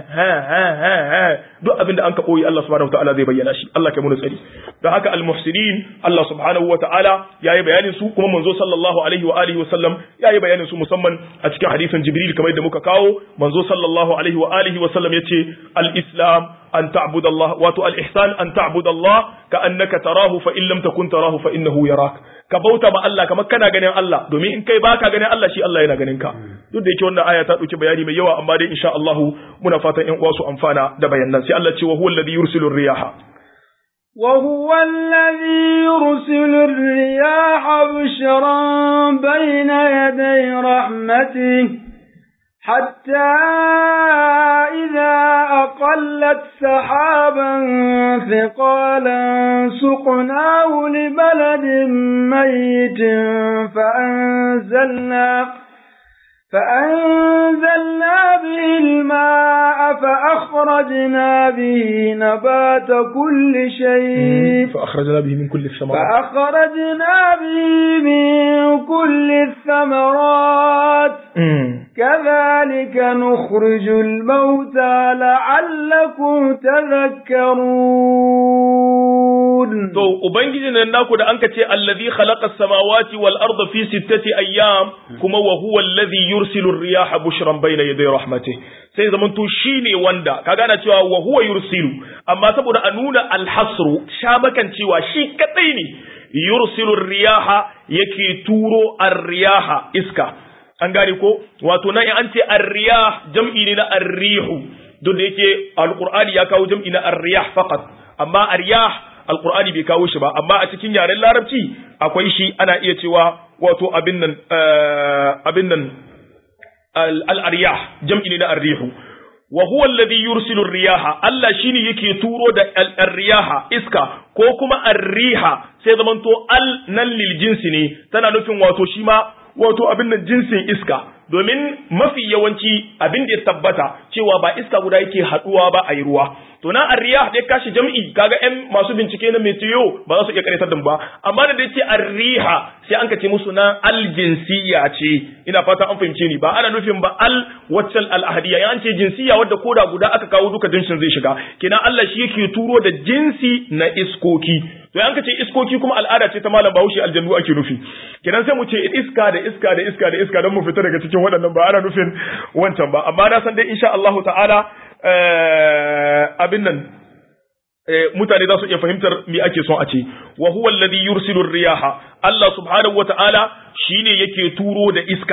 duk abin da an ka koyi Allah subhanahu wataala zai bayyana shi Allah kai mu tsari don haka almuhsinin Allah subhanahu wataala yayi bayanin su kuma manzo sallallahu alaihi wa alihi wa sallam yayi bayanin su musamman a cikin hadisin Jibril kamar yadda muka kawo manzo sallallahu alaihi wa alihi wa sallam yace al-islam an ta'budu Allah wato al-ihsan an ta'budu Allah ka annaka tarahu fa in lam takun tarahu fa innahu yarak ka bauta ma Allah kamar kana ganin Allah domin in kai baka ganin Allah shi Allah yana ganin ka duk da yake wannan aya ta dauki bayani mai yawa amma dai insha Allah muna fatan ƴan uwa su amfana da bayanan sai Allah ce wa huwa alladhi yursilu riyaha وهو الذي يرسل الرياح بشرا بين يدي رحمته حتى إذا أقلت سحابا ثقالا سقناه لبلد ميت فأنزلنا فأنزلنا به الماء فأخرجنا به نبات كل شيء فأخرجنا به من كل الثمرات فأخرجنا به من كل الثمرات كذلك نخرج الموتى لعلكم تذكرون to ubangijin nan naku da anka ce allazi khalaqa as-samawati wal arda fi sittati ayyam kuma wa huwa allazi yursilu ar-riyaha bushran bayna yaday rahmatih sai zaman to shine wanda kaga ana cewa wa huwa yursilu amma saboda a nuna al-hasru shabakan cewa shi kadai ne yursilu ar-riyaha yake turo ar-riyaha iska an gane ko wato nan an ce ar-riyah jam'i ne na ar-rihu duk da yake al-qur'ani ya kawo jam'i na ar-riyah faqat amma ar-riyah alkur'ani bai kawo shi ba amma a cikin yaren larabci akwai shi ana iya cewa wato abin nan abin nan al-aryah jam'i ne na arrihu wa huwa alladhi yursilu ar-riyaha Allah shine yake turo da al-riyaha iska ko kuma ar-riha sai zamanto al nan lil jinsi ne tana nufin wato shi ma wato abin nan jinsin iska domin mafi yawanci abin da ya tabbata cewa ba iska guda yake haduwa ba a yi ruwa to na arriyah da ya kashi jam'i kaga ƴan masu bincike na meteo ba za su iya karatar da ba amma da yace arriha sai an kace musu na aljinsiya ce ina fata an fahimce ni ba ana nufin ba al waccal al ahadiya ya ce jinsiya wadda koda guda aka kawo duka jinsin zai shiga kina Allah shi yake turo da jinsi na iskoki to an kace iskoki kuma al'ada ce ta malam Bahaushe aljannu ake nufi kidan sai mu ce iska da iska da iska da iska don mu fita daga cikin waɗannan ba ana nufin wancan ba amma na san dai insha Allah ta'ala abin nan mutane za su iya fahimtar me ake son a ce wa huwa alladhi yursilu riyaha Allah subhanahu wa ta'ala shine yake turo da iska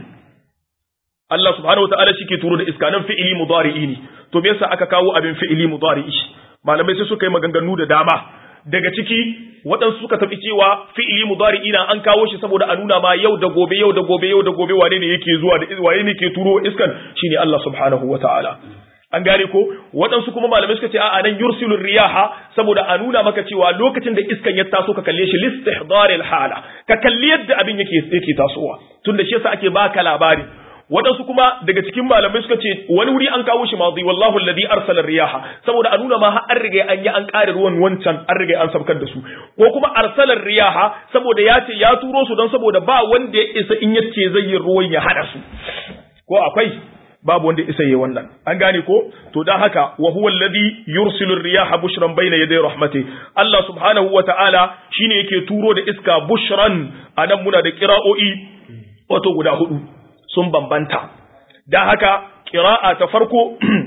Allah subhanahu wa ta'ala shi ke turo da iska nan fi'ili mudari'i ne to me yasa aka kawo abin fi'ili mudari'i malamai sai suka yi maganganu da dama daga ciki waɗansu suka tafi cewa fi'ili mudari'i na an kawo shi saboda a nuna ma yau da gobe yau da gobe yau da gobe wane ne yake zuwa da wane ne ke turo iskan shine Allah subhanahu wa ta'ala an gane ko waɗansu kuma malamai suka ce a'a nan yursilur riyaha saboda a nuna maka cewa lokacin da iskan ya taso ka kalle shi listihdaril hala ka kalli yadda abin yake yake tasowa tunda shi yasa ake baka labari waɗansu kuma daga cikin malamai suka ce wani wuri an kawo shi mazi wallahu alladhi arsala riyaha saboda a nuna ma har an riga an yi an ƙare ruwan wancan an riga an sabkar da su ko kuma arsalar riyaha saboda ya ce ya turo su don saboda ba wanda ya isa in yace zai yi ruwan ya hada su ko akwai babu wanda isa yi wannan an gane ko to dan haka wa huwa alladhi yursilu riyaha bushran bayna yaday rahmati Allah subhanahu wa ta'ala shine yake turo da iska bushran anan muna da qira'o'i wato guda hudu sun bambanta dan haka qira'a ta farko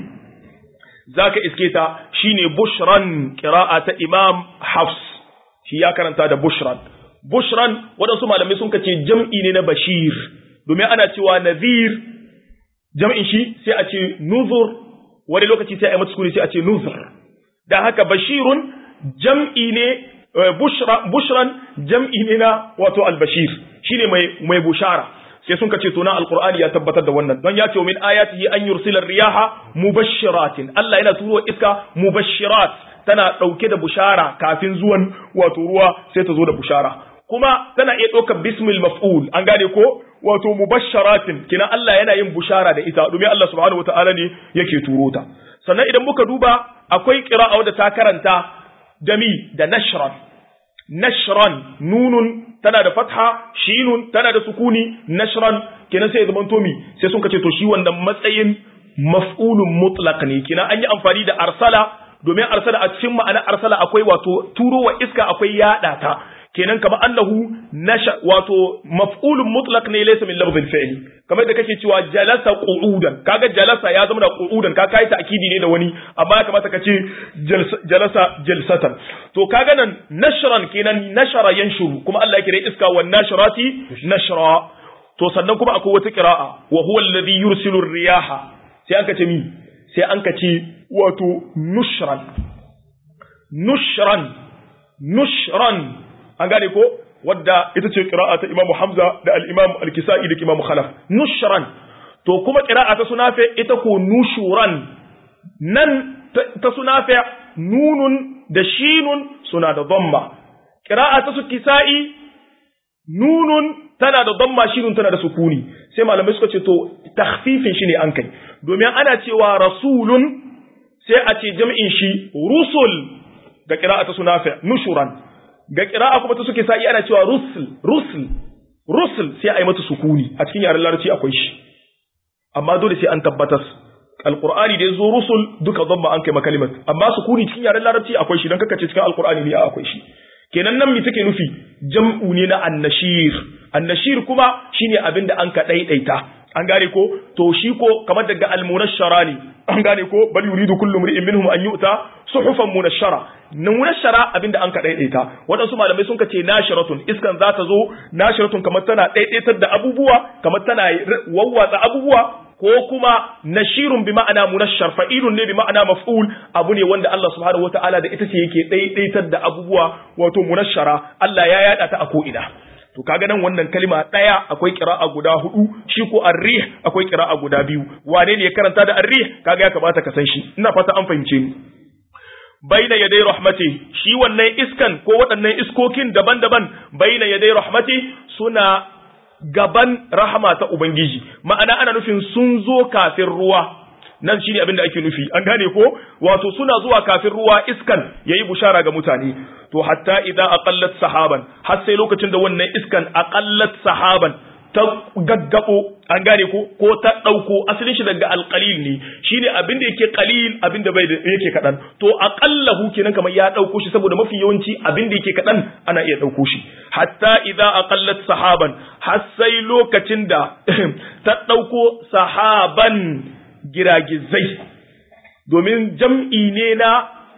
zaka iske ta shine bushran qira'a ta Imam Hafs shi ya karanta da bushran bushran wadansu malamai sun kace jam'i ne na bashir domin ana cewa nadhir jam'in shi sai a ce nuzur wani lokaci sai a yi mata sukuni sai a ce nuzur da haka bashirun jam'i ne bushran jam'i ne na wato albashir shine mai mai bushara sai sun kace to na alqur'ani ya tabbatar da wannan don ya ce min ayatihi an yursila riyaha mubashshiratin Allah yana turo iska mubashshirat tana dauke da bushara kafin zuwan wato ruwa sai ta zo da bushara kuma tana iya ɗaukar bismil maf'ul an gane ko wato mubashsharatin kina Allah yana yin bushara da ita domin Allah subhanahu wataala ne yake turo ta sannan idan muka duba akwai qira'a wadda ta karanta dami da nashran nashran nunun tana da fatha shinun tana da sukuni nashran kina sai zaman tomi sai sun kace to shi wannan matsayin maf'ulun mutlaq ne kina an yi amfani da arsala domin arsala a cikin ma'ana arsala akwai wato turo wa iska akwai yada ta kenan kama annahu nasha wato maf'ulun mutlaq ne laysa min lafzil fi'li kamar da kake cewa jalasa qu'udan kaga jalasa ya zama da qu'udan ka kai ta'kidi ne da wani amma ya kamata ka ce jalasa jalsatan to kaga nan nashran kenan nashara yanshuru kuma Allah ya kire iska wan nashrati nashra to sannan kuma akwai wata qira'a wa huwa alladhi yursilu riyaha sai an kace mi sai an kace wato nushran nushran nushran an gane ko wadda ita ce qira'a ta Imam Hamza da al-Imam al-Kisa'i da Imam Khalaf nushran to kuma qira'a ta Sunafi ita ko nushuran nan ta Sunafi nunun da shinun suna da dhamma qira'a ta su Kisa'i nunun tana da dhamma shinun tana da sukuni sai malamai suka ce to takhfifin shi ne an kai domin ana cewa rasulun sai a ce jam'in shi rusul ga qira'a ta Sunafi nushuran ga ƙira'a kuma ta suke sa'i ana cewa rusul rusul rusul sai a yi mata sukuni a cikin yaren larabci akwai shi amma dole sai an tabbatar alqur'ani da yazo rusul duka dhamma an kai makalimat amma sukuni cikin yaren larabci akwai shi dan kaka ce cikin alqur'ani ne akwai shi kenan nan me take nufi jam'u ne na annashir annashir kuma shine abin da an ka daidaita an gane ko to shi ko kamar daga almunashara ne an gane ko bal yuridu kullu mri'in minhum an yu'ta suhufan munashara munashara abinda an ka daidaita wadansu malamai sun ce nashiratun iskan za ta zo nashiratun kamar tana daidaitar da abubuwa kamar tana wawwatsa abubuwa ko kuma nashirun bi ma'ana munashshar fa'ilun ne bi ma'ana maf'ul abu ne wanda Allah subhanahu wataala da ita ce yake daidaitar da abubuwa wato munashshara Allah ya yada ta a ko ina to kaga nan wannan kalima daya akwai qira'a guda hudu shi ko ar-rih akwai qira'a guda biyu wane ne ya karanta da ar-rih kaga ya kamata ka san shi ina fata an fahimce ni baina yadai rahmati shi wannan iskan ko waɗannan iskokin daban-daban baina yadai rahmati suna gaban rahama ta ubangiji ma'ana ana nufin sun zo kafin ruwa nan shine abin da ake nufi an gane ko wato suna zuwa kafin ruwa iskan yayi bushara ga mutane to hatta idan aqallat sahaban har sai lokacin da wannan iskan aqallat sahaban ta gaggabo an gane ko ko ta dauko asalin shi daga alqalil ne shine abin da yake qalil abin da bai da yake kadan to aqallahu kenan kamar ya dauko shi saboda mafi yawanci abin da yake kadan ana iya dauko shi hatta idza aqallat sahaban har sai lokacin da ta dauko sahaban giragizai domin jam'i ne na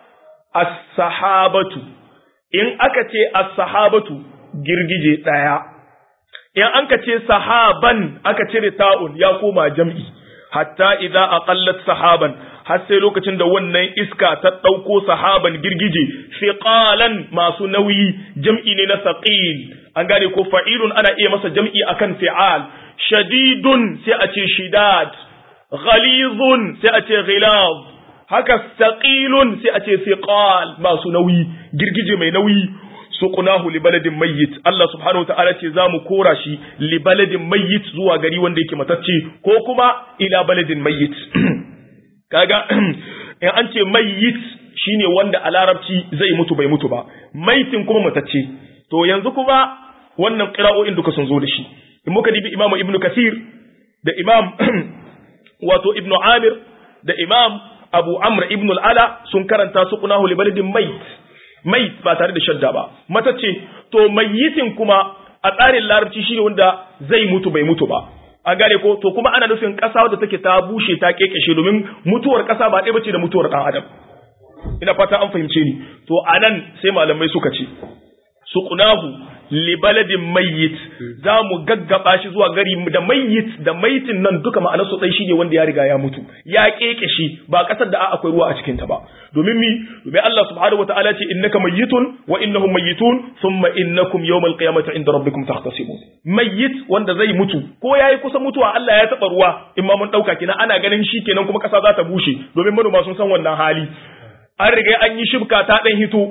as-sahabatu in aka ce as-sahabatu girgije daya in an ka ce sahaban aka cire ta'un ya koma jam'i hatta idza aqallat sahaban har sai lokacin da wannan iska ta dauko sahaban girgije fiqalan masu nauyi jam'i ne na saqil an gane ko fa'ilun ana iya masa jam'i akan fi'al shadidun sai a ce shidad ghalizun sai a ce ghilaz haka saqilun sai a ce siqal masu nauyi girgije mai nauyi suqnahu li baladin mayyit Allah subhanahu wataala ce zamu kora shi li baladin mayyit zuwa gari wanda yake matacce ko kuma ila baladin mayyit kaga in an ce mayyit shine wanda a larabci zai mutu bai mutu ba maitin kuma matacce to yanzu kuma wannan qira'o'in duka sun zo da shi in muka dibi imamu ibnu kasir da imam wato ibnu amir da imam abu amr ibnu al'ala sun karanta su kunahu li baladin mait mait ba tare da shadda ba matacce to mayitin kuma a tsarin larabci shine wanda zai mutu bai mutu ba an gane ko to kuma ana nufin ƙasa wadda take ta bushe ta kekeshe domin mutuwar ƙasa ba ɗaya bace da mutuwar ɗan adam ina fata an fahimce ni to anan sai malamai suka ce suqnahu li baladin mayyit za mu gaggaba shi zuwa gari da mayyit da maitin nan duka ma'anar su dai shine wanda ya riga ya mutu ya keke shi ba kasar da akwai ruwa a cikin ta ba domin mi domin Allah subhanahu wataala ce innaka mayyitun wa innahum mayyitun thumma innakum yawmal qiyamati inda rabbikum tahtasimun mayyit wanda zai mutu ko yayi kusa mutuwa Allah ya taba ruwa in ma mun dauka kina ana ganin shi kenan kuma kasa za ta bushe domin manoma sun san wannan hali an riga an yi shibka ta dan hito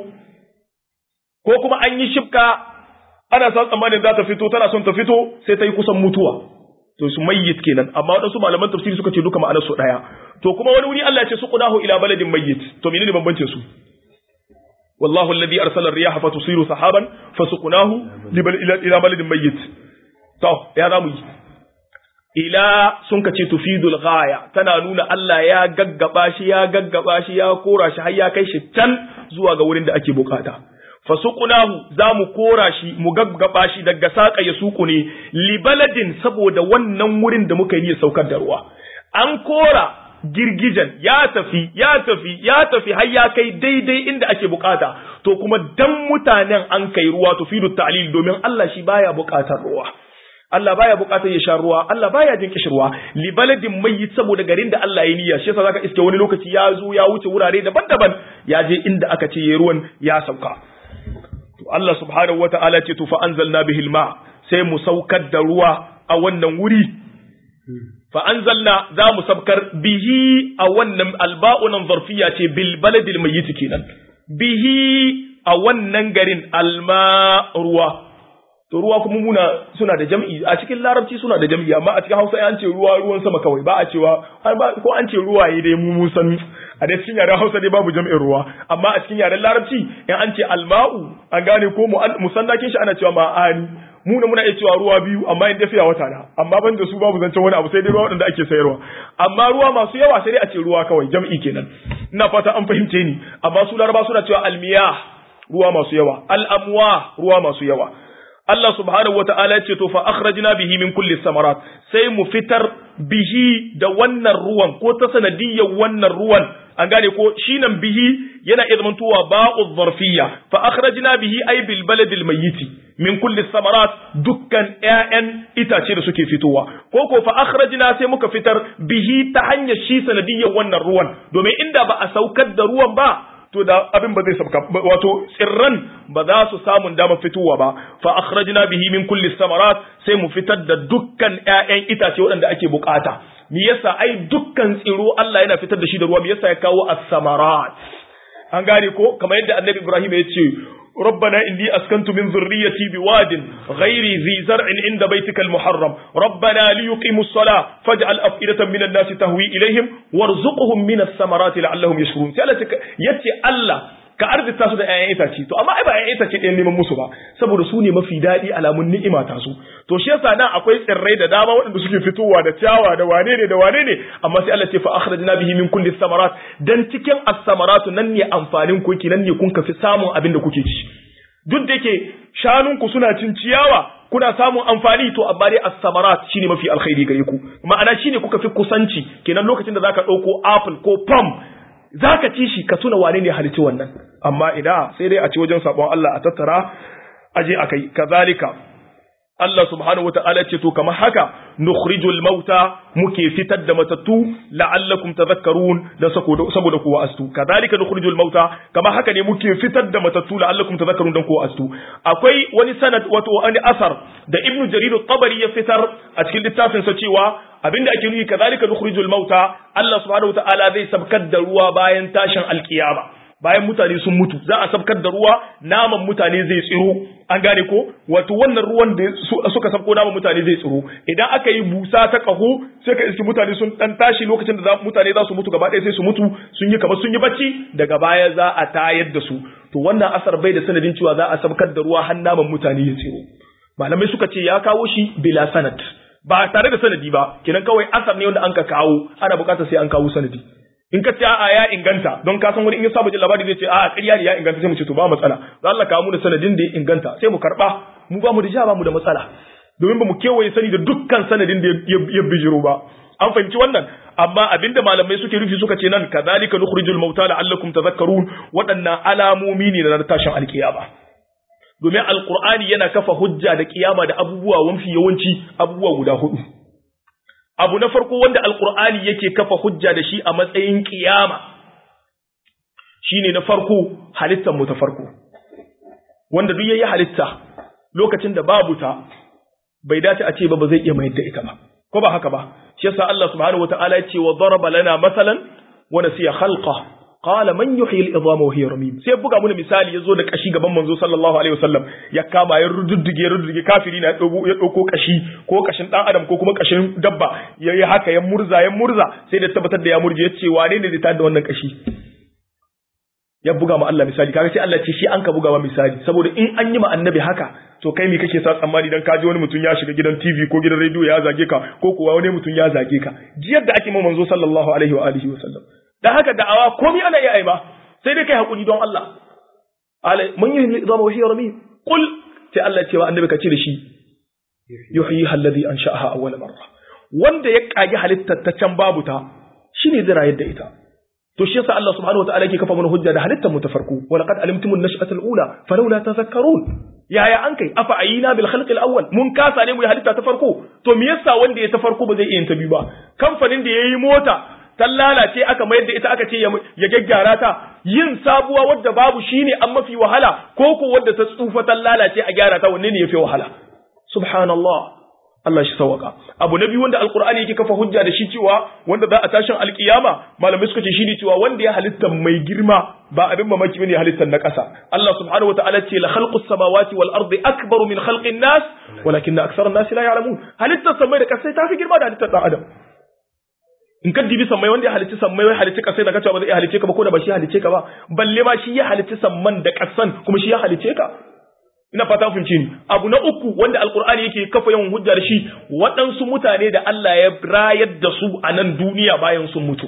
ko kuma an yi shibka ana san tsammanin za ta fito tana son ta fito sai ta yi kusan mutuwa to su mayyit kenan amma wadansu malaman tafsiri suka ce duka ma'anar su daya to kuma wani wuri Allah ya ce su qudahu ila baladin mayyit to menene bambancin su wallahu alladhi arsala ar-riyaha fatusiru sahaban fasuqnahu ila baladin mayyit to ya zamu yi ila sun ka ce tufidul ghaya tana nuna Allah ya gaggaba shi ya gaggaba shi ya kora shi har ya kai shi can zuwa ga wurin da ake bukata fasuqnahu za mu kora shi mu gaggaba shi daga saka ya suku ne libaladin saboda wannan wurin da muka yi saukar da ruwa an kora girgijan ya tafi ya tafi ya tafi har ya kai daidai inda ake bukata to kuma dan mutanen an kai ruwa to fidu ta'lil domin Allah shi baya bukatar ruwa Allah baya bukatar ya sha ruwa Allah baya jin kishirwa li baladin mayyit saboda garin da Allah ya niyya shi yasa zaka iske wani lokaci ya zo ya wuce wurare daban-daban ya je inda aka ce yayi ruwan ya sauka to Allah subhanahu wata'ala ce to fa anzalna bihil ma sai mu saukar da ruwa a wannan wuri fa anzalna za mu sabkar bihi a wannan alba'unan zarfiya ce bil baladil mayyit kenan bihi a wannan garin alma ruwa to ruwa kuma muna suna da jam'i a cikin larabci suna da jam'i amma a cikin hausa an ce ruwa ruwan sama kawai ba a cewa ko an ce ruwaye dai mu mun san a da cikin yaren hausa dai babu jam'in ruwa amma a cikin yaren larabci in an ce alma'u an gane ko musannakin shi ana cewa ma'ani mu ne muna iya cewa ruwa biyu amma in dafiya wata na amma ban da su babu zancen wani abu sai dai ruwa waɗanda ake sayarwa amma ruwa masu yawa sai dai a ce ruwa kawai jam'i kenan ina fata an fahimce ni amma su laraba suna cewa almiyah ruwa masu yawa al'amwa ruwa masu yawa Allah subhanahu wa ta'ala ya ce to fa akhrajna bihi min kulli samarat sai mu fitar bihi da wannan ruwan ko ta sanadiyyar wannan ruwan an gane ko shi nan bihi yana iya zamantowa ba'u zarfiyya fa akhrajna bihi ay bil baladil mayyiti min kulli samarat dukkan ƴaƴan itace da suke fitowa ko ko fa akhrajna sai muka fitar bihi ta hanyar shi sanadiyyar wannan ruwan domin inda ba a saukar da ruwan ba to da abin ba zai sabka wato tsirran ba za su samu damar fitowa ba fa akhrajna bihi min kulli samarat sai mu fitar da dukkan ƴaƴan itace waɗanda ake bukata me yasa ai dukkan tsiro Allah yana fitar da shi da ruwa me yasa ya kawo as-samarat an gane ko kamar yadda annabi Ibrahim ya ce ربنا إني أسكنت من ذريتي بواد غير ذي زرع عند بيتك المحرم ربنا ليقيموا الصلاة فاجعل أفئدة من الناس تهوي إليهم وارزقهم من الثمرات لعلهم يشكرون سألتك يتي الله ka arzita su da ƴaƴan itace to amma ai ba ƴaƴan itace ɗayan neman musu ba saboda su ne mafi daɗi alamun ni'ima ta su to shi yasa nan akwai tsirrai da dama waɗanda suke fitowa da ciyawa da wane ne da wane ne amma sai Allah ce fa akhrajna bihi min kulli samarat dan cikin as-samaratu nan ne amfanin ku nan ne kun kafi samun abin da kuke ci duk da yake shanunku suna cin ciyawa kuna samun amfani to amma dai as-samarat shine mafi alkhairi gare ku ma'ana shine kuka fi kusanci kenan lokacin da zaka dauko apple ko pom zaka ci shi ka tuna wane ne halitti wannan amma idan sai dai a ci wajen sabon Allah a tattara aje akai kazalika Allah subhanahu wa ta'ala ce to kamar haka nukhrijul mauta muke fitar da matattu la'allakum tadhakkarun da saboda ku wa'astu kadhalika nukhrijul mauta kamar haka ne muke fitar da matattu la'allakum tadhakkarun dan ku wa'astu akwai wani sanad wato wani asar da ibnu jarir at-tabari ya fitar a cikin littafin sa cewa abinda ake nufi kadhalika nukhrijul mauta Allah subhanahu wa ta'ala zai sabkar da ruwa bayan tashin alkiyama bayan mutane sun mutu za a sabkar da ruwa naman mutane zai tsiro an gane ko wato wannan ruwan da suka sabko naman mutane zai tsiro idan aka yi busa ta kaho sai ka iski mutane sun dan tashi lokacin da mutane za su mutu gaba ɗaya sai su mutu sun yi kamar sun yi bacci daga baya za a tayar da su to wannan asar bai da sanadin cewa za a sabkar da ruwa har naman mutane ya tsiro malamai suka ce ya kawo shi bila sanad ba tare da sanadi ba kenan kawai asar ne wanda an ka kawo ana bukatar sai an kawo sanadi in ka ce a'a ya inganta don ka san wani in ya saba jin labari zai ce a'a ƙarya ne ya inganta sai mu ce to ba matsala za Allah kawo mu da sanadin da ya inganta sai mu karba mu ba mu da ja ba mu da matsala domin ba mu kewaye sani da dukkan sanadin da ya bijiro ba an fahimci wannan amma abinda malamai suke rufi suka ce nan kadhalika nukhrijul mauta la'allakum tadhakkarun waɗannan alamomi ne na tashin alkiyama domin alqur'ani yana kafa hujja da kiyama da abubuwa mafi yawanci abubuwa guda hudu abu na farko wanda alkur'ani yake kafa hujja da shi a matsayin kiyama shine na farko halittar mu ta farko wanda duk yayi halitta lokacin da babu ta bai dace a ce ba ba zai iya mayar da ita ba ko ba haka ba shi yasa Allah subhanahu wataala ya ce wa daraba lana masalan wa nasiya khalqa qala man yuhyi al-idama wa hiya ramim sai buga mana misali yazo da kashi gaban manzo sallallahu alaihi wasallam ya kama ya rududdige rududdige kafiri na dogo ya dauko kashi ko kashin dan adam ko kuma kashin dabba yayi haka ya murza ya murza sai da tabbatar da ya murje yace wane ne zai tada da wannan kashi ya buga ma Allah misali kaga sai Allah ce shi an ka buga ma misali saboda in an yi ma annabi haka to kai me kake sa tsammani dan kaji wani mutum ya shiga gidan TV ko gidan radio ya zage ka ko kuwa wani mutum ya zage ka jiyar da ake ma manzo sallallahu alaihi wa alihi wa sallam da haka da'awa komai ana iya aiba sai dai kai hakuri don Allah alai mun yi zama wahi rami qul sai Allah cewa annabi ka ce da shi yuhyi alladhi ansha'aha awwal marra wanda ya kage halittar ta can babu ta shine zai rayar da ita to shi yasa Allah subhanahu wataala yake kafa mana hujja da halittar mu ta farko wa laqad alimtum an-nash'ata al-ula falawla tadhakkarun yaya an kai afa ayina bil khalq al-awwal mun kasa ne mu halitta ta farko to me yasa wanda ya ta farko ba zai iya ta biyu ba kamfanin da yayi mota ta lalace aka mayar da ita aka ce ya gyaggyara ta yin sabuwa wadda babu shine an mafi wahala ko ko wadda ta tsufa ta lalace a gyara ta wanne ne yafi wahala subhanallah Allah shi sawaka abu na biyu wanda alqur'ani yake kafa hujja da shi cewa wanda za a tashin alkiyama malamai suka ce shine cewa wanda ya halitta mai girma ba abin mamaki bane halittar na ƙasa Allah subhanahu wataala ce la khalqus samawati wal ardi akbaru min khalqin nas walakin aktharun nas la ya'lamun halittar samai da ƙasa ta fi girma da halittar dan adam in ka dibi sammai wanda ya halicci sammai wai halicci kasai da kacewa ba zai iya halicce ka ba ko da ba shi halicce ka ba balle ma shi ya halicci samman da kasan kuma shi ya halicce ka ina fata fahimci ni abu na uku wanda alqur'ani yake kafa yawan hujja da shi waɗansu mutane da Allah ya rayar da su a nan duniya bayan sun mutu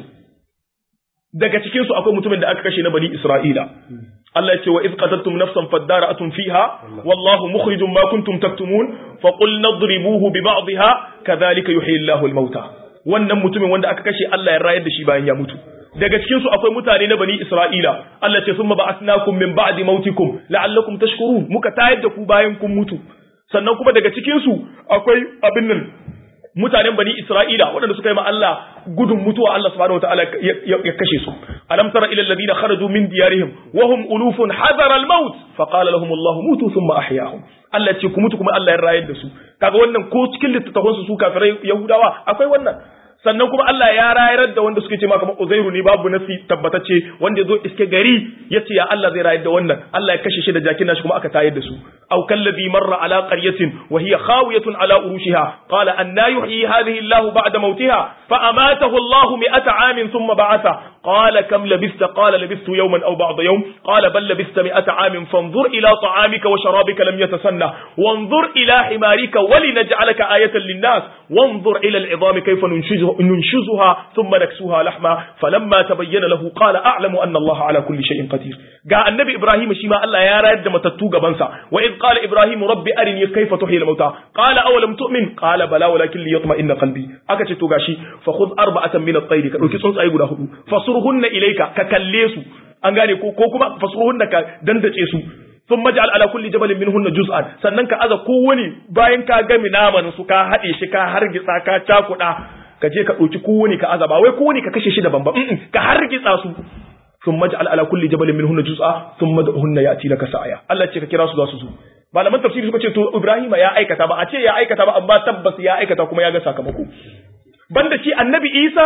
daga cikin su akwai mutumin da aka kashe na bani Isra'ila Allah ya ce wa iz qataltum nafsan fadara'atun fiha wallahu mukhrijum ma kuntum taktumun fa qul nadribuhu bi ba'dihha kadhalika yuhyi Allahu al-mauta wannan mutumin wanda aka kashe Allah ya rayar da shi bayan ya mutu daga cikin su akwai mutane na bani Isra'ila Allah ce summa ba'athnakum min ba'di mautikum la'allakum tashkurun muka tayar da ku bayan kun mutu sannan kuma daga cikin su akwai abin nan mutanen bani Isra'ila waɗanda suka yi ma Allah gudun mutuwa Allah subhanahu wataala ya kashe su alam tara ila alladhina kharaju min diyarihim wa hum ulufun hadara al-maut fa qala lahum Allah mutu thumma ahyahum Allah ce ku mutu kuma Allah ya rayar da su kaga wannan ko cikin littattafan su su kafirai Yahudawa akwai wannan sannan kuma Allah ya rayar da wanda suke ce ma kamar Uzairu ne babu nasi tabbatacce wanda yazo iske gari yace ya Allah zai rayar da wannan Allah ya kashe shi da jakin nashi kuma aka tayar da su aw kallazi marra ala qaryatin wa hiya khawiyatun ala urushiha qala anna yuhyi hadhihi Allah ba'da mautiha fa amatahu Allah mi'ata amin thumma ba'atha qala kam labista qala labistu yawman aw ba'da yawm qala bal labista mi'ata amin fanzur ila ta'amika wa sharabika lam yatasanna wanzur ila himarika wa linaj'alaka ayatan lin-nas wanzur ila al-'idami kayfa nunshizuha ننشزها ثم نكسوها لحما فلما تبين له قال أعلم أن الله على كل شيء قدير جاء النبي إبراهيم شيما الله يا رد متتو غبنسا وإذ قال إبراهيم ربي أرني كيف تحيي الموتى قال أولم تؤمن قال بلى ولكن ليطمئن قلبي أكتش توغاشي فخذ أربعة من الطير كدوكي سنس أي غدا هدو فصرهن إليك ككليسو an gane ko ko kuma fasuhunna ka dandace su sun majal ala kulli jabalin minhunna juz'an sannan ka aza kowani bayan ka gami naman su ka haɗe shi ka hargitsa ka cakuɗa ka je ka ɗauki kowane ka azaba wai kowane ka kashe shi da bamba ka hargitsa su sun maj'al ala kulli jabalin minhunna juz'a thumma da'uhunna ya'ti laka sa'aya Allah ce ka kira su za su zo malaman tafsiri suka ce to Ibrahima ya aikata ba a ce ya aikata ba amma tabbas ya aikata kuma ya ga sakamako banda shi annabi Isa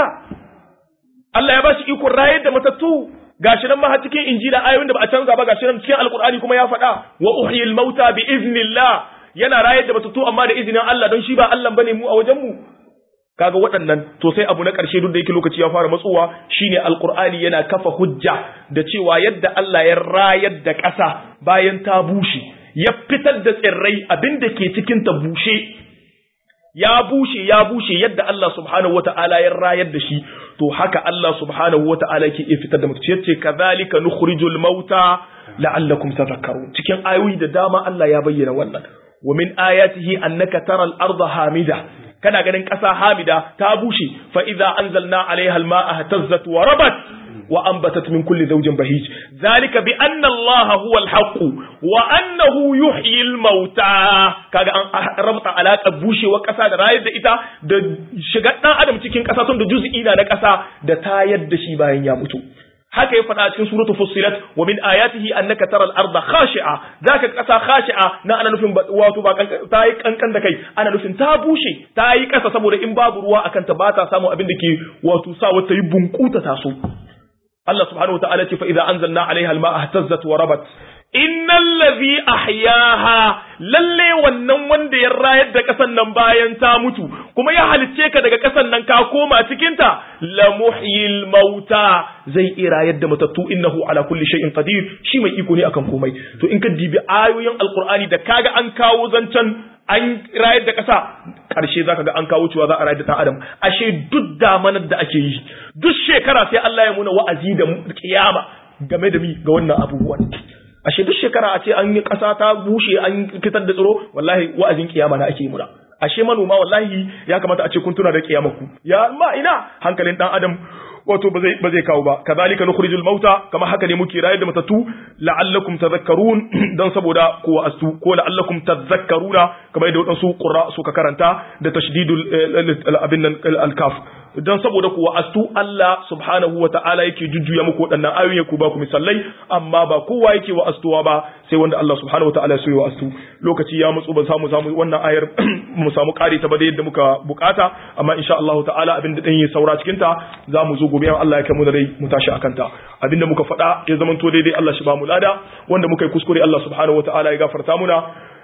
Allah ya bashi ikon rayar da matattu gashi nan ma har cikin injila ayoyin da ba a canza ba gashi nan cikin alqur'ani kuma ya faɗa wa uhyil mauta bi iznillah yana rayar da matattu amma da izinin Allah don shi ba Allah bane mu a wajen mu kaga waɗannan to sai abu na ƙarshe duk da yake lokaci ya fara matsowa shine alqur'ani yana kafa hujja da cewa yadda Allah ya rayar da ƙasa bayan ta bushe ya fitar da tsirrai abinda ke cikin ta bushe ya bushe ya bushe yadda Allah subhanahu wata'ala ya rayar da shi to haka Allah subhanahu wata'ala yake iya fitar da mutum yace kadhalika nukhrijul mauta la'allakum tadhakkarun cikin ayoyi da dama Allah ya bayyana wannan wa min ayatihi annaka taral arda hamida kana ganin ƙasa hamida ta bushe fa idza anzalna alaiha alma'a tazzat wa rabat wa anbatat min kulli zawjin bahij zalika bi anna allaha huwa alhaq wa annahu yuhyi almauta kaga an rabta alaka bushewa ƙasa da rayar da ita da shiga dan adam cikin ƙasa tun da juz'i na ƙasa da tayar da shi bayan ya mutu haka ya faɗa a cikin suratu fussilat wa min ayatihi annaka taral arda khashi'a zaka kasa khashi'a na ana nufin wato ba ta yi kankan da kai ana nufin ta bushe ta yi kasa saboda in babu ruwa akan ta ba ta samu abin da ke wato sa wata yi bunkuta taso Allah subhanahu wa ta'ala ce fa idza anzalna 'alayha al-ma'a ihtazzat wa rabat innal ladhi ahyaha lalle wannan wanda ya rayar da kasan nan bayan ta mutu kuma ya halicce ka daga kasan nan ka koma cikin ta la muhyil mauta zai iya rayar da matattu innahu ala kulli shay'in qadir shi mai iko ne akan komai to in ka dibi ayoyin alqur'ani da kaga an kawo zancen an rayar da ƙasa ƙarshe zaka ga an kawo cewa za a rayar da ɗan adam ashe duk damanar da ake yi duk shekara sai Allah ya muna wa'azi da kiyama game da mi ga wannan abubuwan ashe duk shekara a ce an yi ƙasa ta bushe an fitar da tsiro wallahi wa'azin kiyama na ake yi muna ashe manoma wallahi ya kamata a ce kun tuna da kiyamaku ya ma ina hankalin ɗan adam wato ba zai ba zai kawo ba kazalika nukhrijul mauta kama haka ne muke rayar da matattu la'allakum tadhakkarun dan saboda ko astu ko la'allakum tadhakkaruna kamar yadda wadansu qurra suka karanta da tashdidul abin nan al-kaf dan saboda ku astu Allah subhanahu wa ta'ala yake jujjuya muku waɗannan ayoyi ku ba ku misallai amma ba kowa yake wa astuwa ba sai wanda Allah subhanahu wa ta'ala ya so wa astu lokaci ya mutsu ban samu samu wannan ayar mu samu kare ta ba da yadda muka bukata amma insha Allah ta'ala abin da dan yi saura cikin ta za mu zo gobe Allah ya kai mu da rai mu tashi akan ta abinda muka faɗa ya zamanto daidai Allah shi ba mu lada wanda muka yi kuskure Allah subhanahu wa ta'ala ya gafarta muna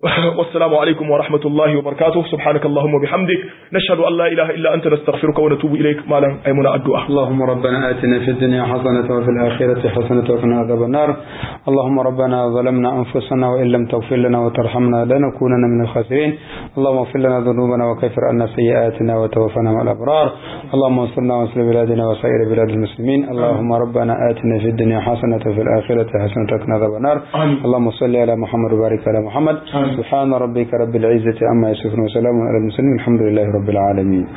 والسلام عليكم ورحمة الله وبركاته سبحانك اللهم وبحمدك نشهد أن لا إله إلا أنت نستغفرك ونتوب إليك ما لن أيمنا الدعاء اللهم ربنا آتنا في الدنيا حسنة وفي الآخرة حسنة وقنا عذاب النار اللهم ربنا ظلمنا أنفسنا وإن لم تغفر لنا وترحمنا لنكونن من الخاسرين اللهم اغفر لنا ذنوبنا وكفر عنا سيئاتنا وتوفنا مع الأبرار اللهم انصرنا وانصر بلادنا وسائر بلاد المسلمين اللهم ربنا آتنا في الدنيا حسنة وفي الآخرة حسنة وقنا عذاب النار اللهم صل على محمد وبارك على محمد سبحان ربك رب العزة عما يصفون وسلام على المرسلين الحمد لله رب العالمين